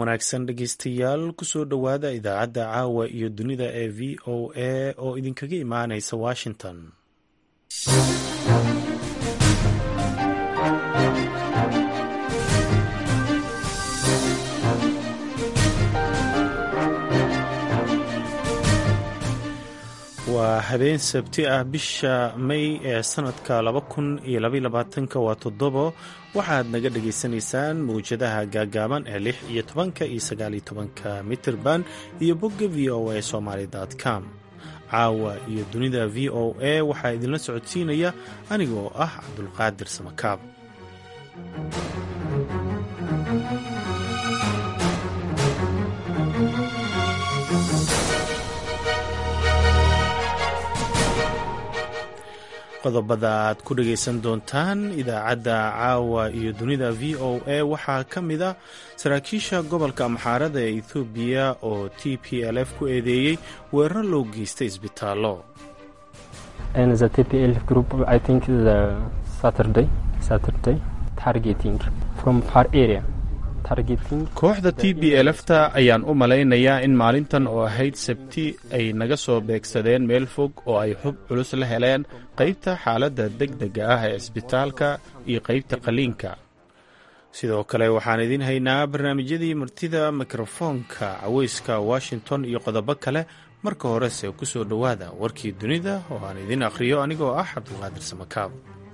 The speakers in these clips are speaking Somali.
wanaagsan dhegeystayaal kusoo dhowaada idaacadda caawa iyo dunida ee v o a oo idinkaga imaanaysa washington waa habeen sabti ah bisha may ee sanadka laba kun iyo labayolabaatanka waa toddobo waxaad naga dhagaysanaysaan mawjadaha gaagaaban ee lix iyo tobanka iyo sagaaliyo tobanka mitirban iyo bogga v o a somaly com caawa iyo dunida v o a waxaa idinla socodsiinaya aniga oo ah cabdulqaadir samakaab qodobada aad ku dhagaysan doontaan idaacadda caawa iyo dunida v o a waxaa ka mid a saraakiisha gobolka amxaarada ee ethoobiya oo t p l f ku eedeeyey weeraro loo geystay isbitaallo kooxda t b elfta ayaan u malaynayaa in maalintan oo ahayd sabti ay naga soo beegsadeen meel fog oo ay xub culus la heleen qaybta xaaladda deg dega ah ee isbitaalka iyo qaybta qaliinka sidoo kale waxaan idiin haynaa barnaamijyadii martida mikrofoonka caweyska washington iyo qodobo kale marka horese ku soo dhowaada warkii dunida oo aan idiin akhriyo anigoo ah cabdulqaadir samakaab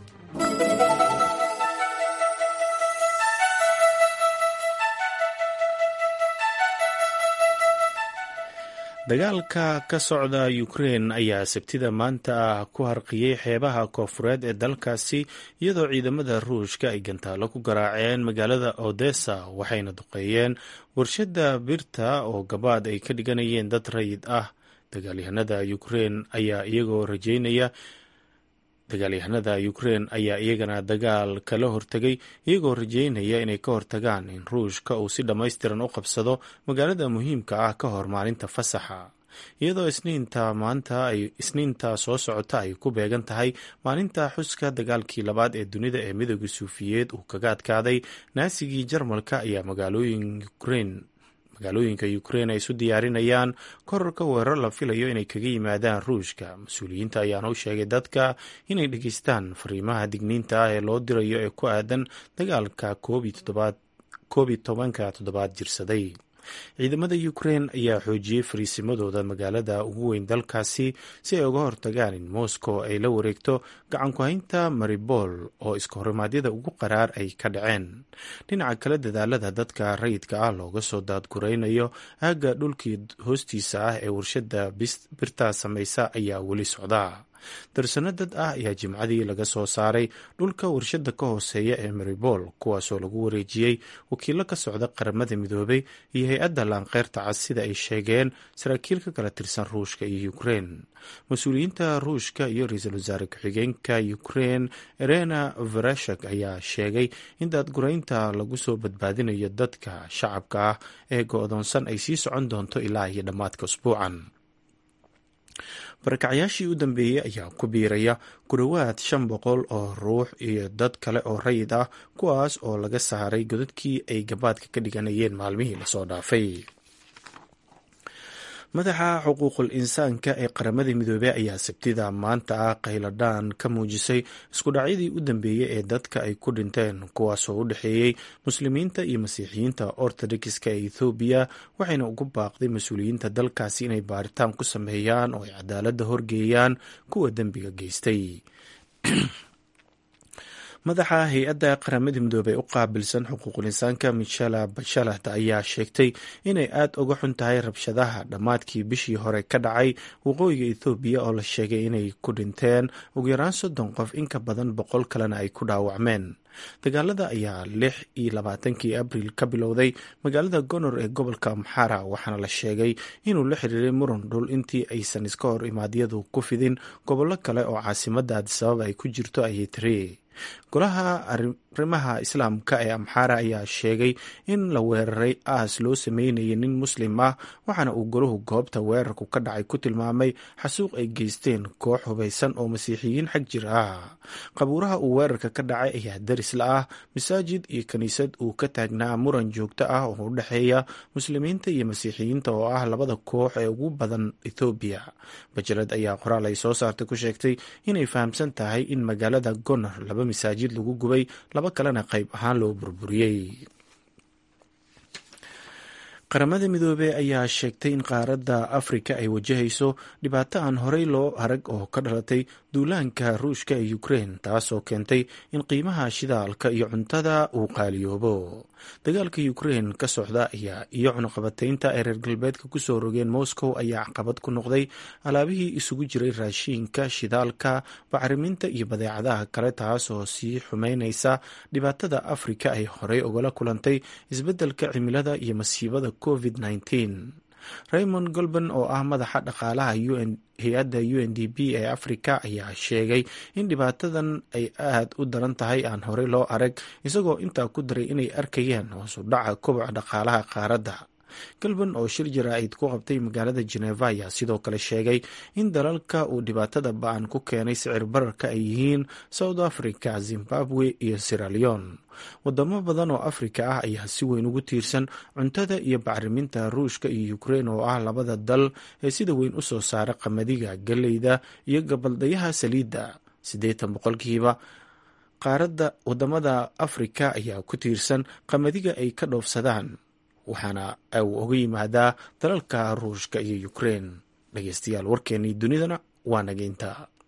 dagaalka ka socda ukrein ayaa sabtida maanta ah ku harqiyey xeebaha koofureed ee dalkaasi iyadoo ciidamada ruushka ay gantaalo ku garaaceen magaalada odessa waxayna duqeeyeen warshadda birta oo gabaad ay ka dhiganayeen dad rayid ah dagaalyahanada ukrein ayaa iyagoo rajeynaya dagaalyahanada ukrein ayaa iyagana dagaal kala hortegay iyagoo rajeynaya inay ka hortagaan in ruushka uu si dhammaystiran u qabsado magaalada muhiimka ah ka hor maalinta fasaxa iyadoo isniinta maanta ay isniinta soo socota ay ku beegan tahay maalinta xuska dagaalkii labaad ee dunida ee midooda suufiyeed uu kaga adkaaday naasigii jarmalka ayaa magaalooyin ukrein magaalooyinka ukrein ay isu diyaarinayaan korarka weerar la filayo inay kaga yimaadaan ruushka mas-uuliyiinta ayaana u sheegay dadka inay dhegeystaan fariimaha digniinta ah ee loo dirayo ee ku aadan dagaalka koob iyo tobanka toddobaad jirsaday ciidamada ukrein ayaa xoojiyey fariisimadooda magaalada ugu weyn dalkaasi si ay uga hortagaan in moscow ay la wareegto gacanku-haynta maribol oo iskahorimadyada ugu qaraar ay ka dhaceen dhinaca kale dadaalada dadka rayidka ah looga soo daadguraynayo aagga dhulkii hoostiisa ah ee warshada birta samaysa ayaa weli socda darsano dad ah ayaa jimcadii laga soo saaray dhulka warshada ka hooseeya ee maribol kuwaasoo lagu wareejiyey wakiilo ka socda qaramada midoobay iyo hay-adda laanqeyrta cas sida ay sheegeen saraakiil ka kala tirsan ruushka iyo ukrein mas-uuliyiinta ruushka iyo ra-iisul wasaare ku-xigeenka ukrein erena vereshak ayaa sheegay in daadguraynta lagu soo badbaadinayo dadka shacabka ah ee go-doonsan ay sii socon doonto ilaa iyo dhammaadka usbuucan barakacyaashii u dambeeyey ayaa ku biiraya ku dhowaad shan boqol oo ruux iyo dad kale oo rayid ah kuwaas oo laga saaray godadkii ay gabaadka ka dhiganayeen maalmihii lasoo dhaafay madaxa xuquuqul insaanka ee qaramada midoobey ayaa sabtida maanta ah qayladhaan ka muujisay iskudhacyadii u dambeeyey ee dadka ay ku dhinteen kuwaasoo u dhexeeyey muslimiinta iyo masiixiyiinta ortodokska ee ethoobiya waxayna ugu baaqday mas-uuliyiinta dalkaasi inay baaritaan ku sameeyaan oo ay cadaaladda horgeeyaan kuwa dembiga geystay madaxa hay-adda qaramada midoobey u qaabilsan xuquuqul insaanka michela bashalat ayaa sheegtay inay aada uga xun tahay rabshadaha dhammaadkii bishii hore ka dhacay waqooyiga ethoobiya oo la sheegay inay ku dhinteen ugu yaraan soddon qof in ka badan boqol kalena ay ku dhaawacmeen dagaalada ayaa lix iyo labaatankii abriil ka bilowday magaalada gonor ee gobolka amxara waxaana la sheegay inuu la xiriiray muran dhul intii aysan iska hor imaadyadu ku fidin gobollo kale oo caasimadda adisababa ay ku jirto ayay tiri golaha arrimaha islaamka ee amxaara ayaa sheegay in la weeraray aas loo sameynayay nin muslim ah waxaana uu golahu goobta weerarku ka dhacay ku tilmaamay xasuuq ay geysteen koox hubaysan oo masiixiyiin xag jir ah qabuuraha uu weerarka ka dhacay ayaa daris la ah masaajid iyo kiniisad uu ka taagnaa muran joogto ah oo u dhexeeya muslimiinta iyo masiixiyiinta oo ah labada koox ee ugu badan ethoobiya bajalad ayaa qoraal ay soo saartay ku sheegtay inay fahamsan tahay in magaalada gonar laba masaajid lagu gubay laba kalena qayb ahaan loo burburiyey qaramada midoobey ayaa sheegtay in qaaradda afrika ay wajahayso dhibaato aan horey loo arag oo ka dhalatay duulaanka ruushka ee ukrein taasoo keentay in qiimaha shidaalka iyo cuntada uu qaaliyoobo dagaalka ukrein ka socda ayaa iyo cunuqabataynta ay reer galbeedka kusoo rogeen moscow ayaa caqabad ku noqday alaabihii isugu jiray raashiinka shidaalka bacriminta iyo badeecadaha kale taasoo sii xumeynaysa dhibaatada afrika ay horey ugala kulantay isbeddelka cimilada iyo masiibada covid raymond golban oo ah madaxa dhaqaalaha hay-adda u n d p ee afrika ayaa sheegay in dhibaatadan ay aad u daran tahay aan horey loo arag isagoo intaa ku daray inay arkayaan hoosu dhaca koboca dhaqaalaha qaaradda galban oo shir jaraa'id ku qabtay magaalada jeneva ayaa sidoo kale sheegay in dalalka uu dhibaatada ba-an ku keenay sicir bararka ay yihiin south africa zimbabwe iyo siraleon wadamo badan oo afrika ah ayaa si weyn ugu tiirsan cuntada iyo bacriminta ruushka iyo ukrein oo ah labada dal ee sida weyn u soo saara qamadiga galleyda iyo gabaldayaha saliidda siddeetan boqolkiiba qaaradda wadamada afrika ayaa ku tiirsan qamadiga ay ka dhoofsadaan waxaana uu uga yimaadaa dalalka ruushka iyo ukrein dhegeystayaal warkeennii dunidana waa nageynta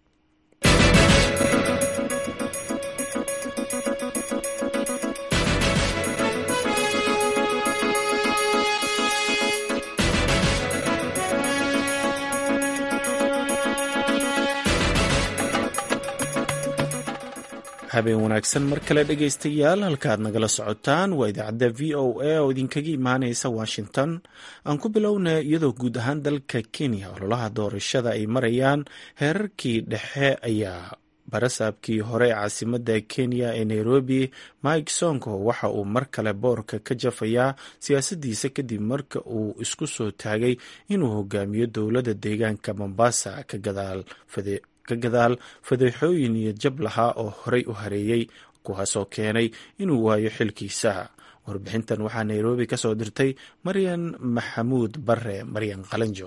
habeen wanaagsan mar kale dhegaystayaal halkaad nagala socotaan waa idaacadda v o a oo idinkaga imaaneysa washington aan ku bilowna iyadoo guud ahaan dalka kenya ololaha doorashada ay marayaan heerarkii dhexe ayaa barasaabkii hore ee caasimada kenya ee nairobi mike sonko waxa uu mar kale boorka ka jafayaa siyaasadiisa kadib marka uu isku soo taagay inuu hogaamiyo dowladda deegaanka mombasa ka gadaal ka gadaal fadeexooyin iyo jab lahaa oo horey u hareeyey kuwaasoo keenay inuu waayo xilkiisa warbixintan waxaa nairobi ka soo dirtay maryan maxamuud bare maryan qalanjo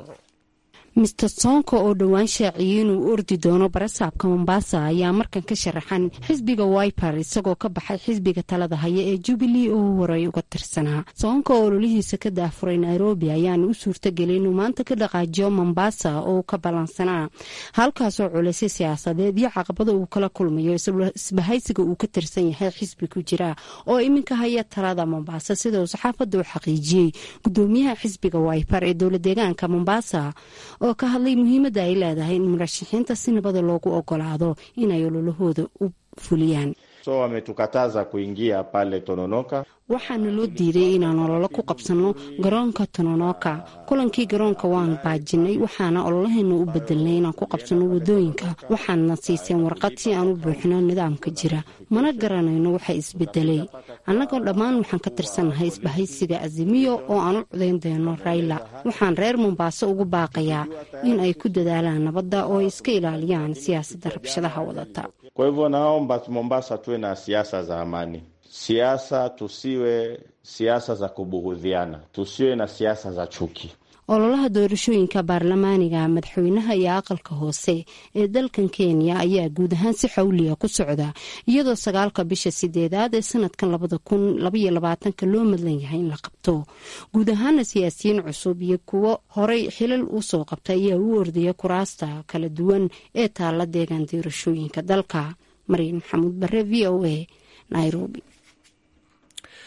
mister sonko oo dhowaan shaaciyey inuu ordi doono barasaabka mombasa ayaa markan ka sharaxan xisbiga wiper isagoo ka baxay xisbiga talada haya ee jubilee oo horey uga tirsanaa sonko oo ololihiisa ka daafuray nairobi ayaana u suurtagelay inuu maanta ka dhaqaajiyo mombasa oo ka ballansanaa halkaasoo culaysay siyaasadeed iyo caqabada uu kala kulmayo isbahaysiga uu ka tirsan yahay xisbi ku jira oo iminka haya talada mombasa sida uu saxaafadda u xaqiijiyey gudoomiyaha xisbiga wiper ee dowla deegaanka mombasa oo ka hadlay muhiimadda ay leedahay in murashaxiinta si nabada loogu ogolaado inay ololahooda u fuliyaan so wametukataza kuingia pale Tononoka. waxaana loo diiday inaan ololo ku qabsanno garoonka tononoka kulankii garoonka waan baajinay waxaana ololaheena u bedelnay inaan ku qabsanno wadooyinka waxaana siiseen warqad si aan u buuxino nidaamka jira mana garanayno waxa isbedelay annagoo dhammaan waxaan ka tirsannahay isbahaysiga azimiyo oo aan u codayn doono rayla waxaan reer mombaaso ugu baaqayaa in ay ku dadaalaan nabadda oo ay iska ilaaliyaan siyaasadda rabshadaha wadata Kwa hivyo naomba Mombasa tuwe na siasa za amani, siasa tusiwe siasa za kubughudhiana, tusiwe na siasa za chuki. ololaha doorashooyinka baarlamaaniga madaxweynaha iyo aqalka hoose ee dalkan kenya ayaa guud ahaan si xawliya ku socda iyadoo sagaalka bisha sideedaad ee sanadkan labada kun labaiyo labaatanka loo madlan yahay in la qabto guud ahaana siyaasiyiin cusub iyo kuwo horey xilal usoo qabta ayaa u ordaya kuraasta kala duwan ee taala deegaan doorashooyinka dalka maryan maxamuud bare v o a nairobi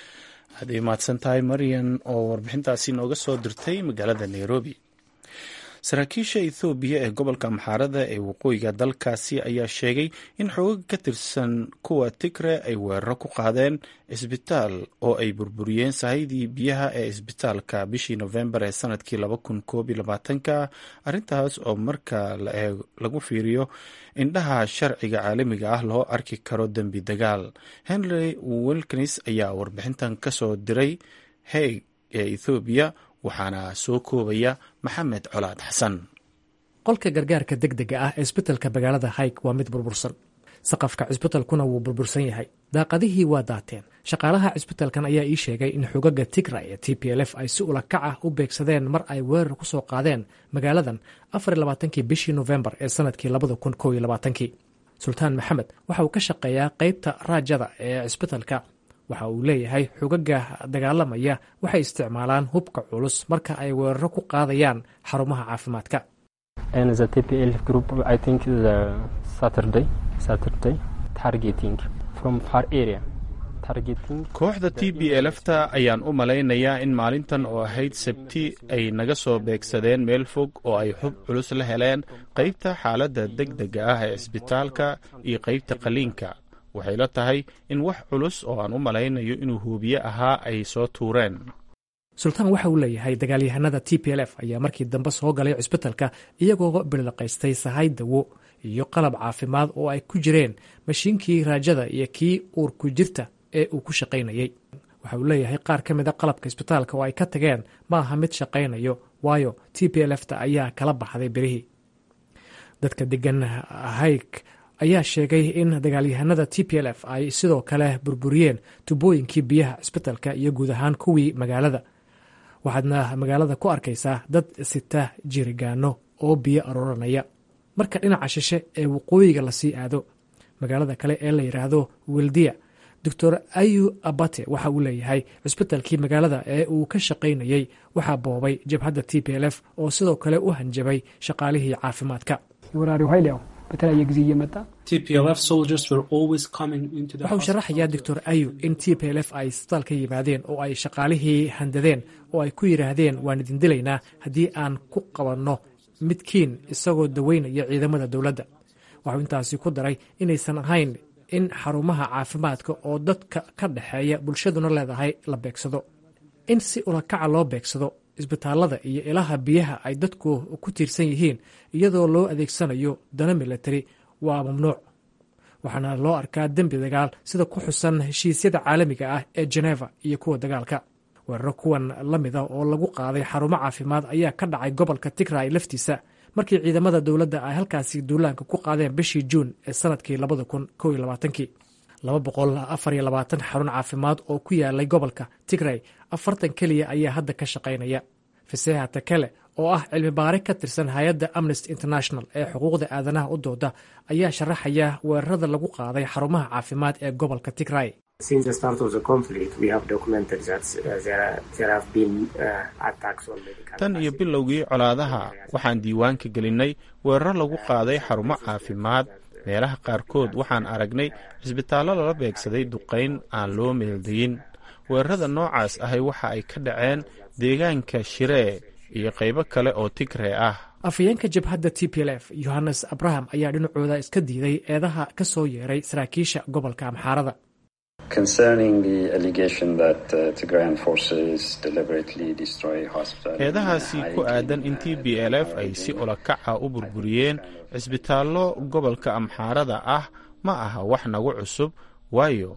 hadday mahadsan tahay maryan oo warbixintaasi nooga soo dirtay magaalada nairobi saraakiisha ethoobiya ee gobolka amxaarada ee waqooyiga dalkaasi ayaa sheegay in xoogag ka tirsan kuwa tigre ay weeraro ku qaadeen isbitaal oo ay burburiyeen sahaydii biyaha ee isbitaalka bishii nofembar ee sanadkii ka arrintaas oo marka lagu fiiriyo indhaha sharciga caalamiga ah loo arki karo dembi dagaal henry wilkins ayaa warbixintan kasoo diray haig ee ethoobiya waxaana soo koobaya maxamed colaad xasan qolka gargaarka deg dega ah ee isbitalka magaalada hayg waa mid burbursan saqafka cisbitalkuna wuu burbursan yahay daaqadihii waa daateen shaqaalaha cisbitalkan ayaa ii sheegay in xogaga tigra ee t p l f ay si ulakac ah u beegsadeen mar ay weerar ku soo qaadeen magaaladan afarlabaatankii bishii nofembar ee sanadkii labada kun kow iyo labaatankii sultaan maxamed waxa uu ka shaqeeyaa qeybta raajada ee cisbitalka waxa uu leeyahay xogaga dagaalamaya waxay isticmaalaan hubka culus marka ay weeraro ku qaadayaan xarumaha caafimaadka kooxda t b elfta ayaan u malaynayaa in maalintan oo ahayd sabti ay naga soo beegsadeen meel fog oo ay xub culus la heleen qaybta xaaladda deg dega ah ee cisbitaalka iyo qaybta qaliinka waxay la tahay in wax culus oo aan u malaynayo inuu huubiye ahaa ay soo tuureen sultaan waxa uu leeyahay dagaalyahanada t p l f ayaa markii dambe soo galay cisbitalka iyagoo billiqaystay sahay dawo iyo qalab caafimaad oo ay ku jireen mashiinkii raajada iyo kii uurku jirta ee uu ku shaqaynayey waxa uu leeyahay qaar ka mida qalabka isbitaalka oo ay ka tageen ma aha mid shaqaynayo waayo t p l fta ayaa kala baxday berihii dadka degan hayg ayaa sheegay in dagaalyahanada t p l f ay sidoo kale burburiyeen tubooyinkii biyaha cisbitalka iyo guud ahaan kuwii magaalada waxaadna magaalada ku arkaysaa dad sita jirigaano oo biyo arooranaya marka dhinaca shishe ee waqooyiga lasii aado magaalada kale ee la yidhaahdo weldiya doctor ayu abate waxa uu leeyahay cisbitalkii magaalada ee uu ka shaqaynayey waxaa boobay jabhadda t p l f oo sidoo kale u hanjabay shaqaalihii caafimaadka በተለያየ ጊዜ እየመጣ waxa uu sharaxayaa doctor ayu in t p l f ay isbitaal ka yimaadeen oo ay shaqaalihii handadeen oo ay ku yidhaahdeen waan idin dilaynaa haddii aan ku qabanno midkiin isagoo daweynaya ciidamada dowladda waxuu intaasi ku daray inaysan ahayn in xarumaha caafimaadka oo dadka ka dhexeeya bulshaduna leedahay la beegsado in si ulakaca loo beegsado isbitaalada iyo ilaha biyaha ay dadku ku tiirsan yihiin iyadoo loo adeegsanayo dana milatari waa mamnuuc waxaana loo arkaa dembi dagaal sida ku xusan heshiisyada caalamiga ah ee jeneva iyo kuwa dagaalka weeraro kuwan la mida oo lagu qaaday xarumo caafimaad ayaa ka dhacay gobolka tigray laftiisa markii ciidamada dowladda ay halkaasi duulaanka ku qaadeen bishii juun ee sanadkii labada kun kow iyo labaatankii laba boqol afar iyo labaatan xarun caafimaad oo ku yaalay gobolka tigray afartan keliya ayaa hadda ka shaqaynaya faseha takele oo ah cilmi baare ka tirsan hay-adda amnesty international ee xuquuqda aadanaha u dooda ayaa sharaxaya weerarada lagu qaaday xarumaha caafimaad ee gobolka tigray tan iyo bilowgii colaadaha waxaan diiwaanka gelinnay weeraro lagu qaaday xarumo caafimaad meelaha qaarkood waxaan aragnay cisbitaallo lala beegsaday duqayn aan loo meeldayin weerarada noocaas ahay waxa ay ka dhaceen deegaanka shiree iyo qaybo kale oo tigree ah afhayeenka jabhadda t p l f yohannes abraham ayaa dhinacooda iska diiday eedaha ka soo yeeray saraakiisha gobolka amxaarada eedahaasi ku aadan in t b l f ay si ulakaca u burburiyeen cisbitaallo gobolka amxaarada ah ma aha wax nagu cusub waayo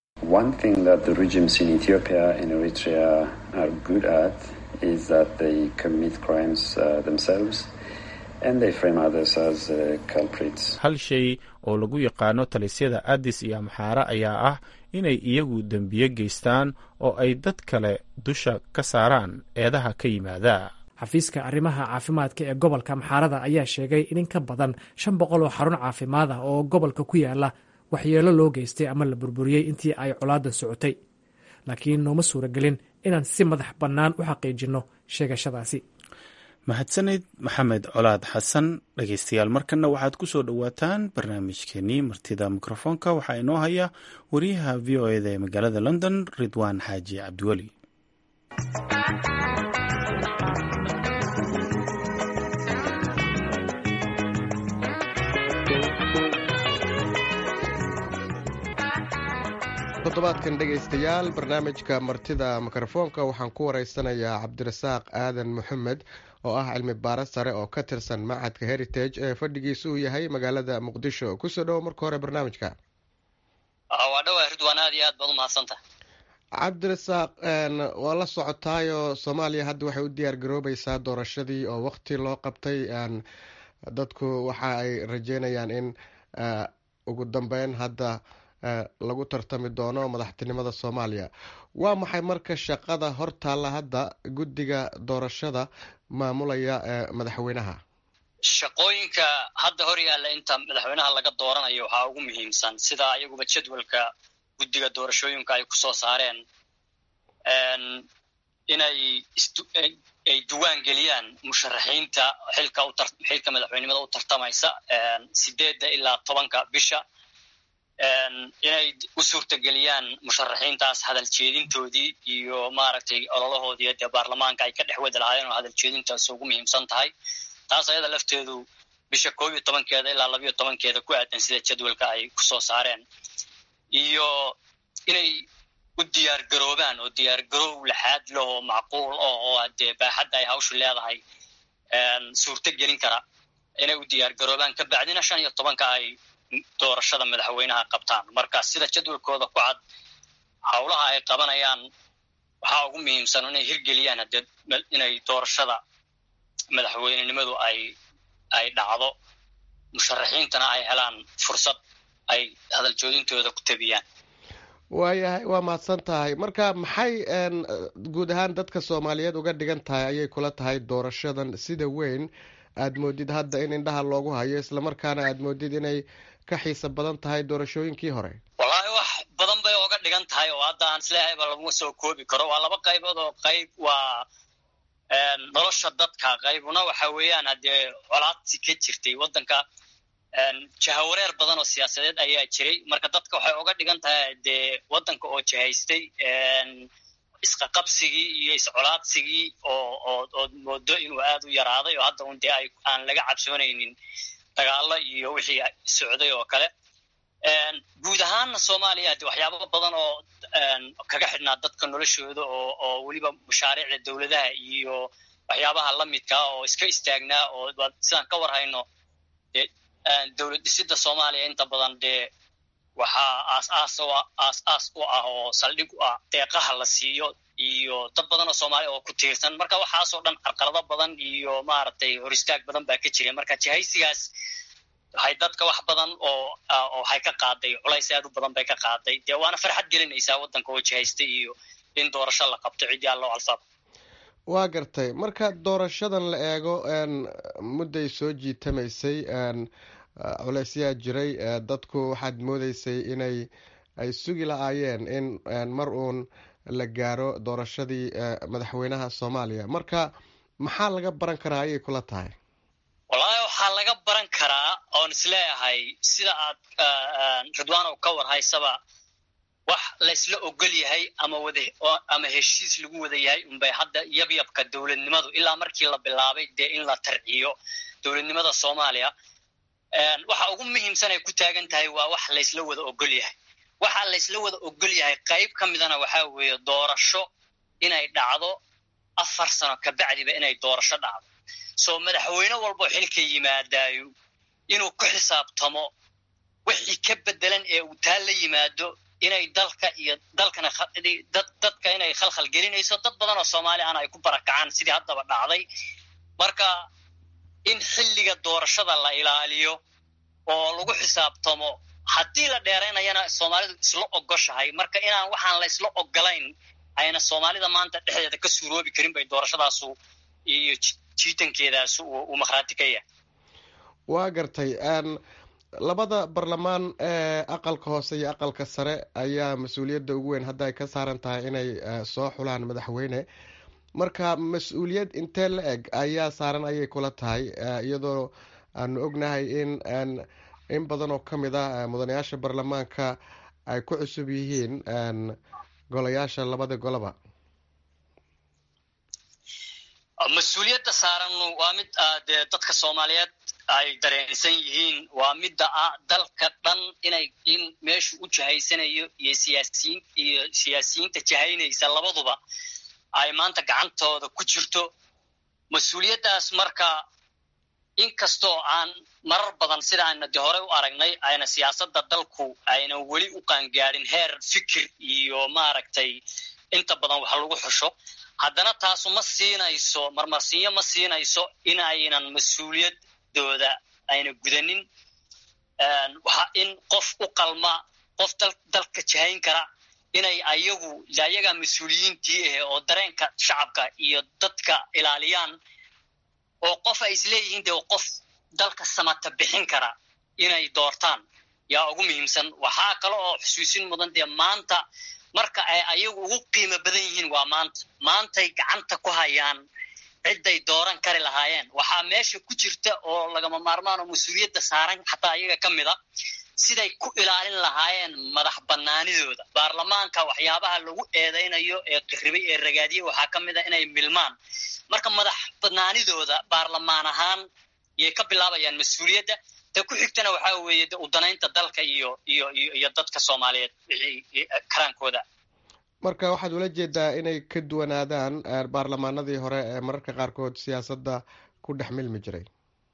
hal shay oo lagu yaqaano talisyada addis iyo amxaare ayaa ah inay iyagu dembiye geystaan oo ay dad kale dusha ka saaraan eedaha ka yimaada xafiiska arrimaha caafimaadka ee gobolka amxaarada ayaa sheegay in in ka badan shan boqol oo xarun caafimaad ah oo gobolka ku yaala waxyeelo loo geystay ama la burburiyey intii ay colaadan socotay laakiin nooma suuragelin inaan si madax bannaan u xaqiijinno sheegashadaasi mahadsanid maxamed colaad xasan dhegeystayaal markanna waxaad ku soo dhowaataan barnaamijkeenii martida mikrofoonka waxaa inoo haya wariyaha v o eda ee magaalada london ridwaan xaaji cabdiweli toddobaadkan dhegaystayaal barnaamijka martida mikrofoonka waxaan ku wareysanayaa cabdirasaaq aadan maxamed oo ah cilmi baaro sare oo ka tirsan macadka heritage ee fadhigiisa uu yahay magaalada muqdisho kusoo dhowo marka hore barnaamijka waa dhawaa ridwaan aad iyo aad baad umahadsantaha cabdirasaaq waa la socotaayo soomaaliya hadda waxay u diyaar garoobaysaa doorashadii oo waqti loo qabtay dadku waxa ay rajeynayaan in ugu dambeyn hadda lagu tartami doono madaxtinimada soomaaliya waa maxay marka shaqada hortaalla hadda guddiga doorashada maamulaya madaxweynaha shaqooyinka hadda hor yaalla inta madaxweynaha laga dooranayo waxaa ugu muhiimsan sida iyaguba jadwalka guddiga doorashooyinka ay kusoo saareen inay ay duwaan geliyaan musharaxiinta xilka xilka madaxweynimada u tartamaysa sideedda ilaa tobanka bisha inay u suurtageliyaan musharaxiintaas hadal jeedintoodii iyo maaragtay ololahoodii dee baarlamaanka ay ka dhex wadi lahaayeen oo hadal jeedintaas ugu muhiimsan tahay taas ayada lafteedu bisha koob iyo tobankeeda ilaa labayo tobankeeda ku aadan sida jadwalka ay kusoo saareen iyo inay u diyaar garoobaan oo diyaar garoow laxaad lahoo macquul oh oo dee baaxadda ay hawshu leedahay suurto gelin kara inay u diyaar garoobaan ka bacdina shan iyo tobanka ay doorashada madaxweynaha qabtaan marka sida jadwalkooda ku cad howlaha ay qabanayaan waxaa ugu muhiimsan inay hirgeliyaan haddee inay doorashada madaxweynenimadu ay ay dhacdo musharaxiintana ay helaan fursad ay hadal joodintooda ku tabiyaan waayahay waa mahadsan tahay marka maxay guud ahaan dadka soomaaliyeed uga dhigan tahay ayay kula tahay doorashadan sida weyn aad moodid hadda in indhaha loogu hayo islamarkaana aad moodid inay ka xiisa badan tahay doorashooyinkii hore wallaahi wax badan bay oga dhigan tahay oo hadda aan isleehayba laguma soo koobi karo waa laba qaybood oo qayb waa nolosha dadka qaybuna waxa weeyaan haddee colaadsi ka jirtay waddanka jahawareer badan oo siyaasadeed ayaa jiray marka dadka waxay oga dhigan tahay dee waddanka oo jihaystay isqaqabsigii iyo iscolaadsigii oo oo ood moodo inuu aad u yaraaday oo hadda un dee ay aan laga cabsoonaynin dagaalo iyo wixii socday oo kale guud ahaanna soomaaliya de waxyaaba badan oo kaga xidhnaa dadka noloshooda oo oo weliba mashaariicda dowladaha iyo waxyaabaha la midkaa oo iska istaagnaa oo sidaan ka war hayno dee dowlad dhisida soomaaliya inta badan dee waxaa aas-aas aas-aas u ah oo saldhig u ah deeqaha la siiyo iyo dad badan oo soomaaliya oo ku tiirsan marka waxaasoo dhan carqalado badan iyo maaragtay hor istaag badan baa ka jira marka jihaysigaas waxay dadka wax badan oo waxay ka qaaday culays aad u badan bay ka qaaday dee waana farxad gelinaysaa waddanka oo jihaystay iyo in doorasho la qabto ciddii allo alfaab waa gartay marka doorashadan la eego mudday soo jiitamaysay culeysyaa jiray dadku waxaad moodeysay inay ay sugi la-aayeen in mar uun la gaaro doorashadii madaxweynaha soomaaliya marka maxaa laga baran karaa ayay kula tahay wallaahi waxaa laga baran karaa oon isleeyahay sida aad ridwaanow ka war haysaba wax laysla ogol yahay ama wada ama heshiis lagu wada yahay unbay hadda yabyabka dowladnimadu ilaa markii la bilaabay dee in la tarciyo dowladnimada soomaaliya waxa ugu muhiimsan ay ku taagan tahay waa wax laysla wada ogol yahay waxa laysla wada ogol yahay qayb ka midana waxaa weeye doorasho inay dhacdo afar sano kabacdiba inay doorasho dhacdo soo madaxweyne walboo xilka yimaadaayo inuu ku xisaabtamo wixii ka bedelan ee uu taa la yimaado inay dalka iyo dalkana dadka inay khalkhal gelinayso dad badan oo soomaali ana ay ku barakacaan sidii haddaba dhacday marka in xilliga doorashada la ilaaliyo oo lagu xisaabtamo haddii la dheeraynayana soomaalidu isla ogoshahay marka inaan waxaan la isla ogolayn ayna soomaalida maanta dhexdeeda ka suuroobi karin bay doorashadaasu iyo jiitankeedaasu uu makhraati ka yahay waa gartay labada barlamaan ee aqalka hoose iyo aqalka sare ayaa mas-uuliyadda ugu weyn hadda ay ka saaran tahay inay soo xulaan madaxweyne marka mas-uuliyad intee la eg ayaa saaran ayay kula tahay iyadoo aanu ognahay in in badan oo ka mid ah mudanayaasha baarlamaanka ay ku cusub yihiin golayaasha labada goloba mas-uuliyadda saaran waa mid dee dadka soomaaliyeed ay dareensan yihiin waa midda ah dalka dhan inay in meeshu u jahaysanayo iyo siyaasiyiin iyo siyaasiyiinta jahaynaysa labaduba ay maanta gacantooda ku jirto mas-uuliyaddaas marka inkastoo aan marar badan sida ayna de horey u aragnay ayna siyaasadda dalku ayna weli u qaangaadhin heer fikir iyo maaragtay inta badan wax lagu xusho haddana taasu ma siinayso marmarsiinyo ma siinayso in aynan mas-uuliyadooda ayna gudanin waxa in qof u qalma qof dalka jahayn kara inay ayagu ayagaa mas-uuliyiintii ahe oo dareenka shacabka iyo dadka ilaaliyaan oo qof ay isleeyihiin dee qof dalka samata bixin kara inay doortaan yaa ugu muhiimsan waxaa kale oo xusuusin mudan dee maanta marka ay ayagu ugu qiimo badan yihiin waa maanta maantay gacanta ku hayaan cidday dooran kari lahaayeen waxaa meesha ku jirta oo lagama maarmaan oo mas-uuliyadda saaran xataa ayaga ka mid a siday ku ilaalin lahaayeen madax banaanidooda baarlamaanka waxyaabaha lagu eedaynayo ee qiribay ee ragaadiye waxaa ka mid a inay milmaan marka madax banaanidooda baarlamaan ahaan yay ka bilaabayaan mas-uuliyadda ta ku xigtana waxaa weeye de udanaynta dalka iyo iyo iyo iyo dadka soomaaliyeed wixii karaankooda marka waxaad ula jeedaa inay ka duwanaadaan baarlamaanadii hore ee mararka qaarkood siyaasadda ku dhex milmi jiray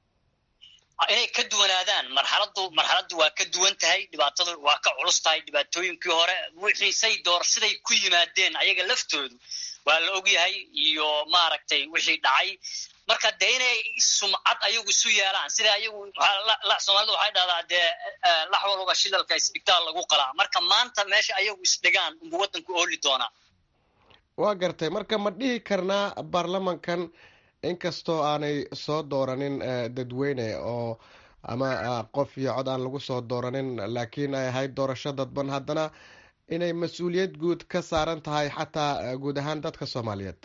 inay ka duwanaadaan marxaladdu marxaladdu waa ka duwan tahay dhibaatadu waa ka culus tahay dhibaatooyinkii hore wixii say door siday ku yimaadeen ayaga laftoodu waa la ogyahay iyo maaragtay wixii dhacay marka dee inay sumcad ayagu isu yeelaan sida ayagu soomaalidu waxay dhahdaa dee lax walba shidalka isdhigtaa lagu qalaa marka maanta meesha ayagu isdhigaan unbu waddanku ooli doonaa waa gartay marka ma dhihi karnaa baarlamankan inkastoo aanay soo dooranin dadweyne oo ama qof iyo cod aan lagu soo dooranin laakiin ay ahayd doorasho dadban haddana inay mas-uuliyad guud ka saaran tahay xataa guud ahaan dadka soomaaliyeed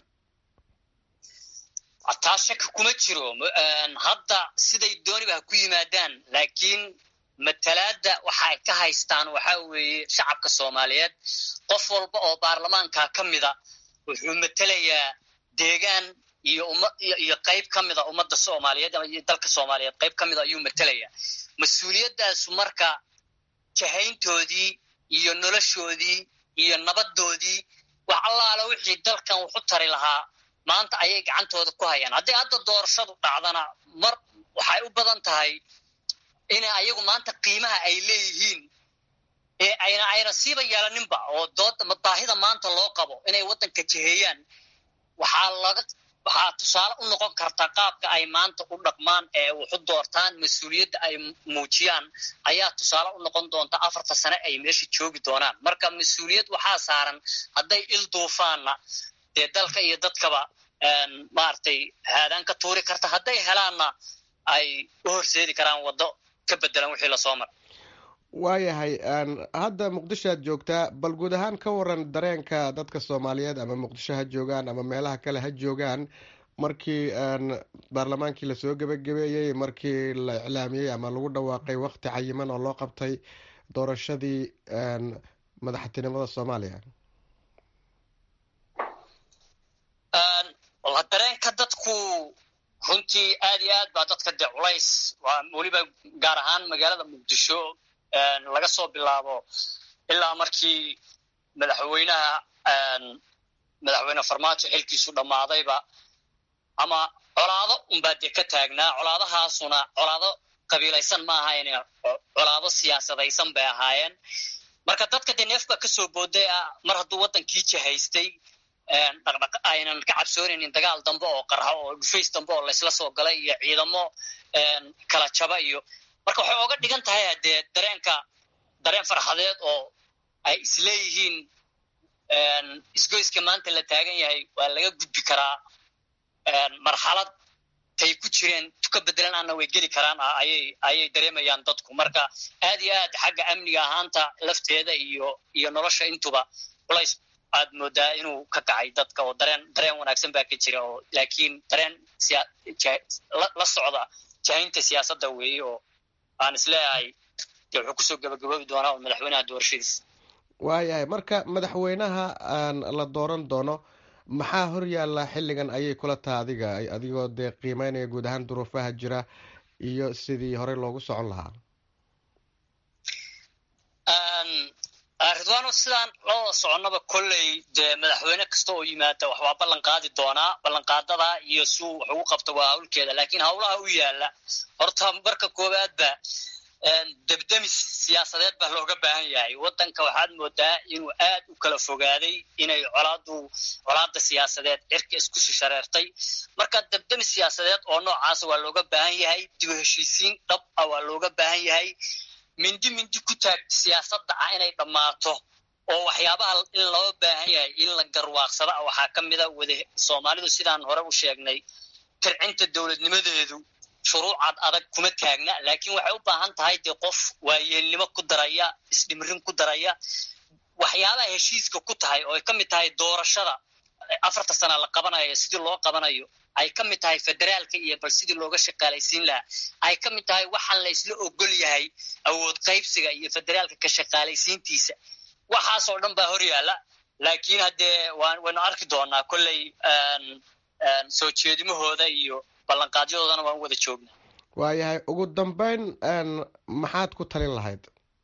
taa shaka kuma jiro hadda siday dooniba ha ku yimaadaan laakiin matalaadda waxa ay ka haystaan waxaa weeye shacabka soomaaliyeed qof walba oo baarlamaanka ka mida wuxuu matelayaa deegaan iyo umma iyo qayb ka mida ummadda soomaaliyeed iyo dalka soomaaliyeed qayb ka mida ayuu matelayaa mas-uuliyaddaasu marka jahayntoodii iyo noloshoodii iyo nabadoodii wax allaala wixii dalkan wuxu tari lahaa maanta ayay gacantooda ku hayaan haddii hadda doorashadu dhacdana mar waxay u badan tahay inay ayagu maanta qiimaha ay leeyihiin ee ayna ayna siiba yeelaninba oo dooda baahida maanta loo qabo inay waddanka jiheeyaan waxaa laga waxaa tusaale u noqon karta qaabka ay maanta u dhaqmaan ee waxu doortaan mas-uuliyadda ay muujiyaan ayaa tusaale u noqon doonta afarta sane ay meesha joogi doonaan marka mas-uuliyad waxaa saaran hadday il duufaanna dee dalka iyo dadkaba maaragtay haadaan ka tuuri karta hadday helaanna ay u horseedi karaan waddo ka bedelan wixii lasoo maray waayahay hadda muqdisho aad joogtaa bal guud ahaan ka waran dareenka dadka soomaaliyeed ama muqdisho ha joogaan ama meelaha kale ha joogaan markii baarlamaankii lasoo gebagabeeyey markii la iclaamiyey ama lagu dhawaaqay wakti cayiman oo loo qabtay doorashadii madaxtinimada soomaaliya dareenka dadku runtii aad iyo aad baa dadka dee culays waa weliba gaar ahaan magaalada muqdisho laga soo bilaabo ilaa markii madaxweynaha madaxweyne farmaajo xilkiisu dhammaadayba ama colaado unbaa dee ka taagnaa colaadahaasuna colaado qabiilaysan ma ahayn colaado siyaasadaysan bay ahaayeen marka dadka dee neef baa kasoo booday ah mar hadduu waddankii jahaystay dhaqdhaq aynan ka cabsoonaynin dagaal dambe oo qarxo oo dhufays dambe oo laysla soo galay iyo ciidamo kala jaba iyo marka waxay oga dhigan tahay haddee dareenka dareen farxadeed oo ay isleeyihiin isgoyska maanta la taagan yahay waa laga gudbi karaa marxalad tay ku jireen tuka bedelan ana way geli karaan ayay ayay dareemayaan dadku marka aad iyo aad xagga amniga ahaanta lafteeda iyo iyo nolosha intuba culays aad moodaa inuu ka kacay dadka oo dareen dareen wanaagsan baa ka jira oo laakiin dareen la socda jahaynta siyaasadda weeye oo aan isleeyahay dee wuxuu kusoo gabagaboobi doonaa oo madaxweynaha doorashadiisa waayahay marka madaxweynaha aan la dooran doono maxaa hor yaalla xilligan ayay kula taha adiga adigoo dee qiimeynaya guud ahaan duruufaha jira iyo sidii horey loogu socon lahaa ridwaano sidaan la wada soconnaba kolley dee madaxweyne kasta oo yimaada wax waa ballan qaadi doonaa ballanqaadada iyo suu wax ugu qabta waa hawlkeeda laakiin howlaha u yaala horta marka koowaadba debdemis siyaasadeed baa looga baahan yahay waddanka waxaad moodaa inuu aad u kala fogaaday inay colaadu colaada siyaasadeed cirka isku shishareertay marka debdemis siyaasadeed oo noocaasa waa looga baahan yahay dib u heshiisiin dhab ah waa looga baahan yahay mindi mindi ku taagta siyaasadda ah inay dhammaato oo waxyaabaha in loo baahan yahay in la garwaaqsada ah waxaa ka mida wada soomaalidu sidaan hore u sheegnay tircinta dowladnimadeedu shuruucad adag kuma taagna laakiin waxay u baahan tahay dee qof waayeelnimo ku daraya isdhimrin ku daraya waxyaabaha heshiiska ku tahay oo ay ka mid tahay doorashada afarta sana la qabanayo sidii loo qabanayo ay ka mid tahay federaalka iyo bal sidii looga shaqaalaysiin lahaa ay ka mid tahay waxaan la isla ogol yahay awood qaybsiga iyo federaalka ka shaqaalaysiintiisa waxaasoo dhan baa hor yaalla laakiin haddee waynu arki doonaa kolley soo jeedimahooda iyo ballanqaadyadoodana waan wada joognaa waayahay ugu dambeyn maxaad ku talin lahayd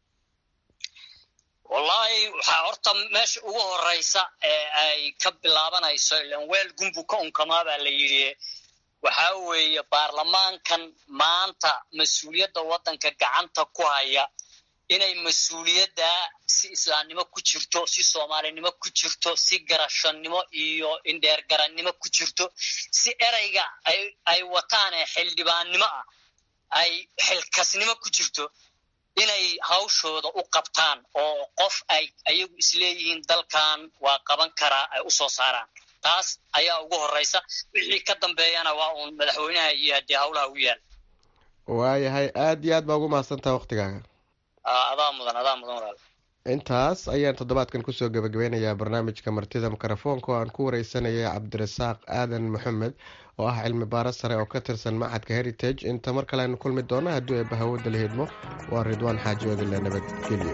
wallahi waxaa horta meesha ugu horeysa ee ay ka bilaabanayso ilan weel gumbu ka unkamaa baa la yidhi waxaa weeye baarlamaankan maanta mas-uuliyadda waddanka gacanta ku haya inay mas-uuliyadda si islaamnimo ku jirto si soomaalinimo ku jirto si garashannimo iyo indheergarannimo ku jirto si ereyga ay wataan ee xildhibaannimo ah ay xilkasnimo ku jirto inay hawshooda u qabtaan oo qof ay ayagu isleeyihiin dalkan waa qaban karaa ay u soo saaraan taas ayaa ugu horeysa wixii ka dambeeyana waa uun madaxweynaha iyo haddii howlaha u yaal waayahay aada iyo aad baa ugu mahadsantaha waktigaaga adaa mudan adaa mudan walaal intaas ayaan toddobaadkan kusoo gabagabeynayaa barnaamijka martida mikrofoonka oo aan ku wareysanayay cabdirasaaq aadan maxamed oo ah cilmi baaro sare oo ka tirsan macadka heritage inta mar kale aynu kulmi doono haddii eebba hawada la hidmo waa ridwaan xaaji odile nabadgelyo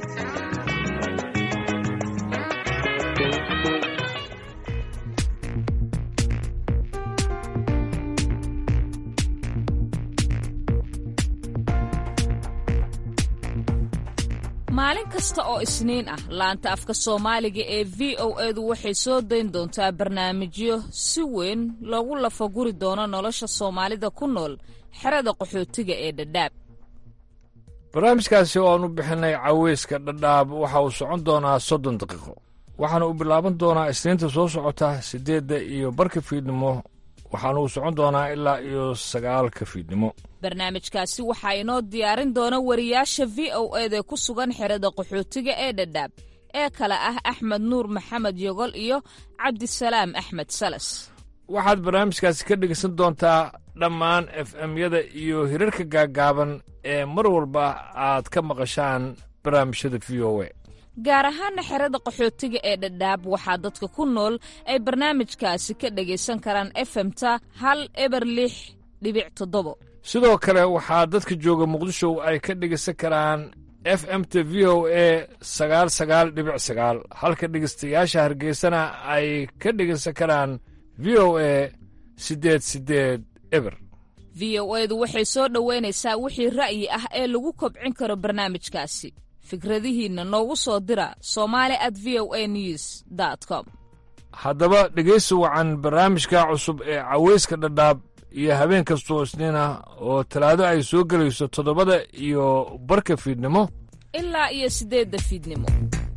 maalin kasta oo isniin ah laanta afka soomaaliga ee v o edu waxay soo dayn doontaa barnaamijyo si weyn loogu lafaguri doono nolosha soomaalida ku nool xerada qaxootiga ee dhadhaab barnaamijkaasi oo aan u bixinay caweyska dhadhaab waxa uu socon doonaa soddon daqiiqo waxaana uu bilaaban doonaa isniinta soo socota siddeedda iyo barka fiidnimo waxaana uu socon doonaa ilaa iyo sagaalka fiidnimo barnaamijkaasi waxaa inoo diyaarin doona wariyaasha v o eda ku sugan xerada qaxootiga ee dhadhaab ee kale ah axmed nuur maxamed yogol iyo cabdisalaam axmed salas waxaad barnaamijkaasi ka dhegeysan doontaa dhammaan f m-yada iyo hirarka gaaggaaban ee mar walba aad ka maqashaan barnaamijyada v o e gaar ahaana xerada qaxootiga ee dhadhaab waxaa dadka ku nool ay barnaamijkaasi ka dhegaysan karaan efemta hal eber lix dhibic toddobo sidoo kale waxaa dadka jooga muqdisho ay ka dhegaysan karaan f m t v o e sagaal sagaal dhibic sagaal halka dhegaystayaasha hargeysana ay ka dhegaysan karaan v o e siddeed siddeed eber v o edu waxay soo dhoweynaysaa wixii ra'yi ah ee lagu kobcin karo barnaamijkaasi fikradihiinna noogu soo dira somali at v o a news com haddaba dhegaysi wacan barnaamijka cusub ee caweyska dhadhaab iyo habeen kastoo isniin ah oo talaado ay soo gelayso toddobada iyo barka fiidnimo ilaa iyo siddeedda fiidnimo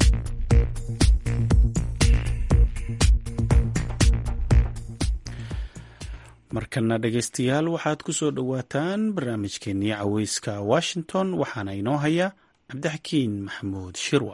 markana dhegaystayaal waxaad ku soo dhowaataan barnaamijkeennii caweyska washington waxaana inoo haya cabdixakiin maxamuud shirwa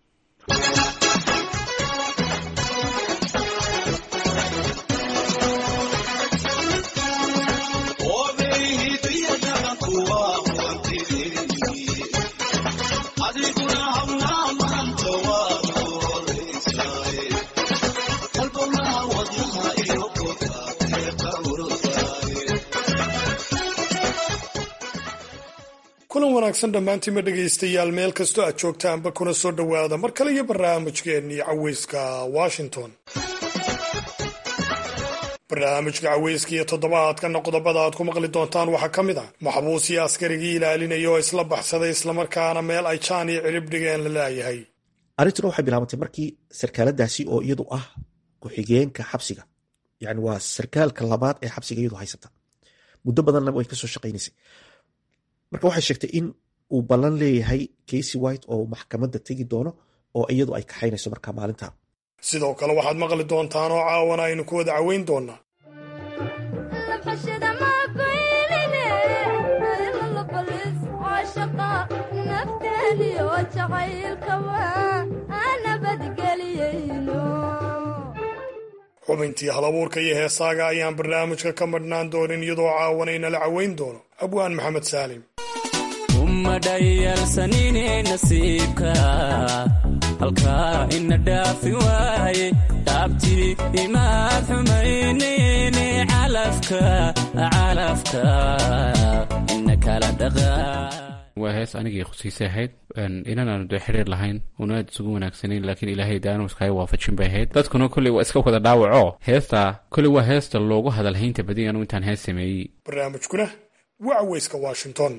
kulan wanaagsan dhammaantiinma dhegaystayaal meel kastoo aad joogtaanba kuna soo dhowaada mar kale iyo barnaamijkeennii caweyska washington barnaamijka caweyska iyo toddobaadkana qodobada aad ku maqli doontaan waxaa ka mid ah maxbuus iyo askarigii ilaalinaya oo isla baxsaday islamarkaana meel ay jaan iyo cirib dhigeen la laayahay arrintuna waxay bilaabantay markii sarkaaladaasi oo iyadu ah ku-xigeenka xabsiga yani waa sarkaalka labaad ee xabsiga iyadu haysata muddo badanna way kasoo shaqaynaysay marka waxay sheegtay in uu ballan leeyahay casy white oo maxkamadda tegi doono oo iyadu ay kaxaynayso markaa maalinta sidoo kale waxaad maqli doontaan oo caawana aynu ku wada caweyn doonaa xubintii halabuurka iyo heesaaga ayaan barnaamijka ka madhnaan doonin iyadoo caawanayna caweyn doono abwaan maxamed saalim umadhayalsanine nasiibka halkaa ina dhaafi waaye dhaabtii imaad xumaynayne calafka calafka ina kala dhaqa waa hees anigii khusiisay ahayd inan aanu dee xiriir lahayn una aad isugu wanaagsanayn laakiin ilaahay daanu iskaga waafajin bay ahayd dadkuna kolley waa iska wada dhaawaco heesta kolley waa heesta loogu hadalhaynta badiy anu intaan hees sameeyey barnaamijkuna waa caweyska washington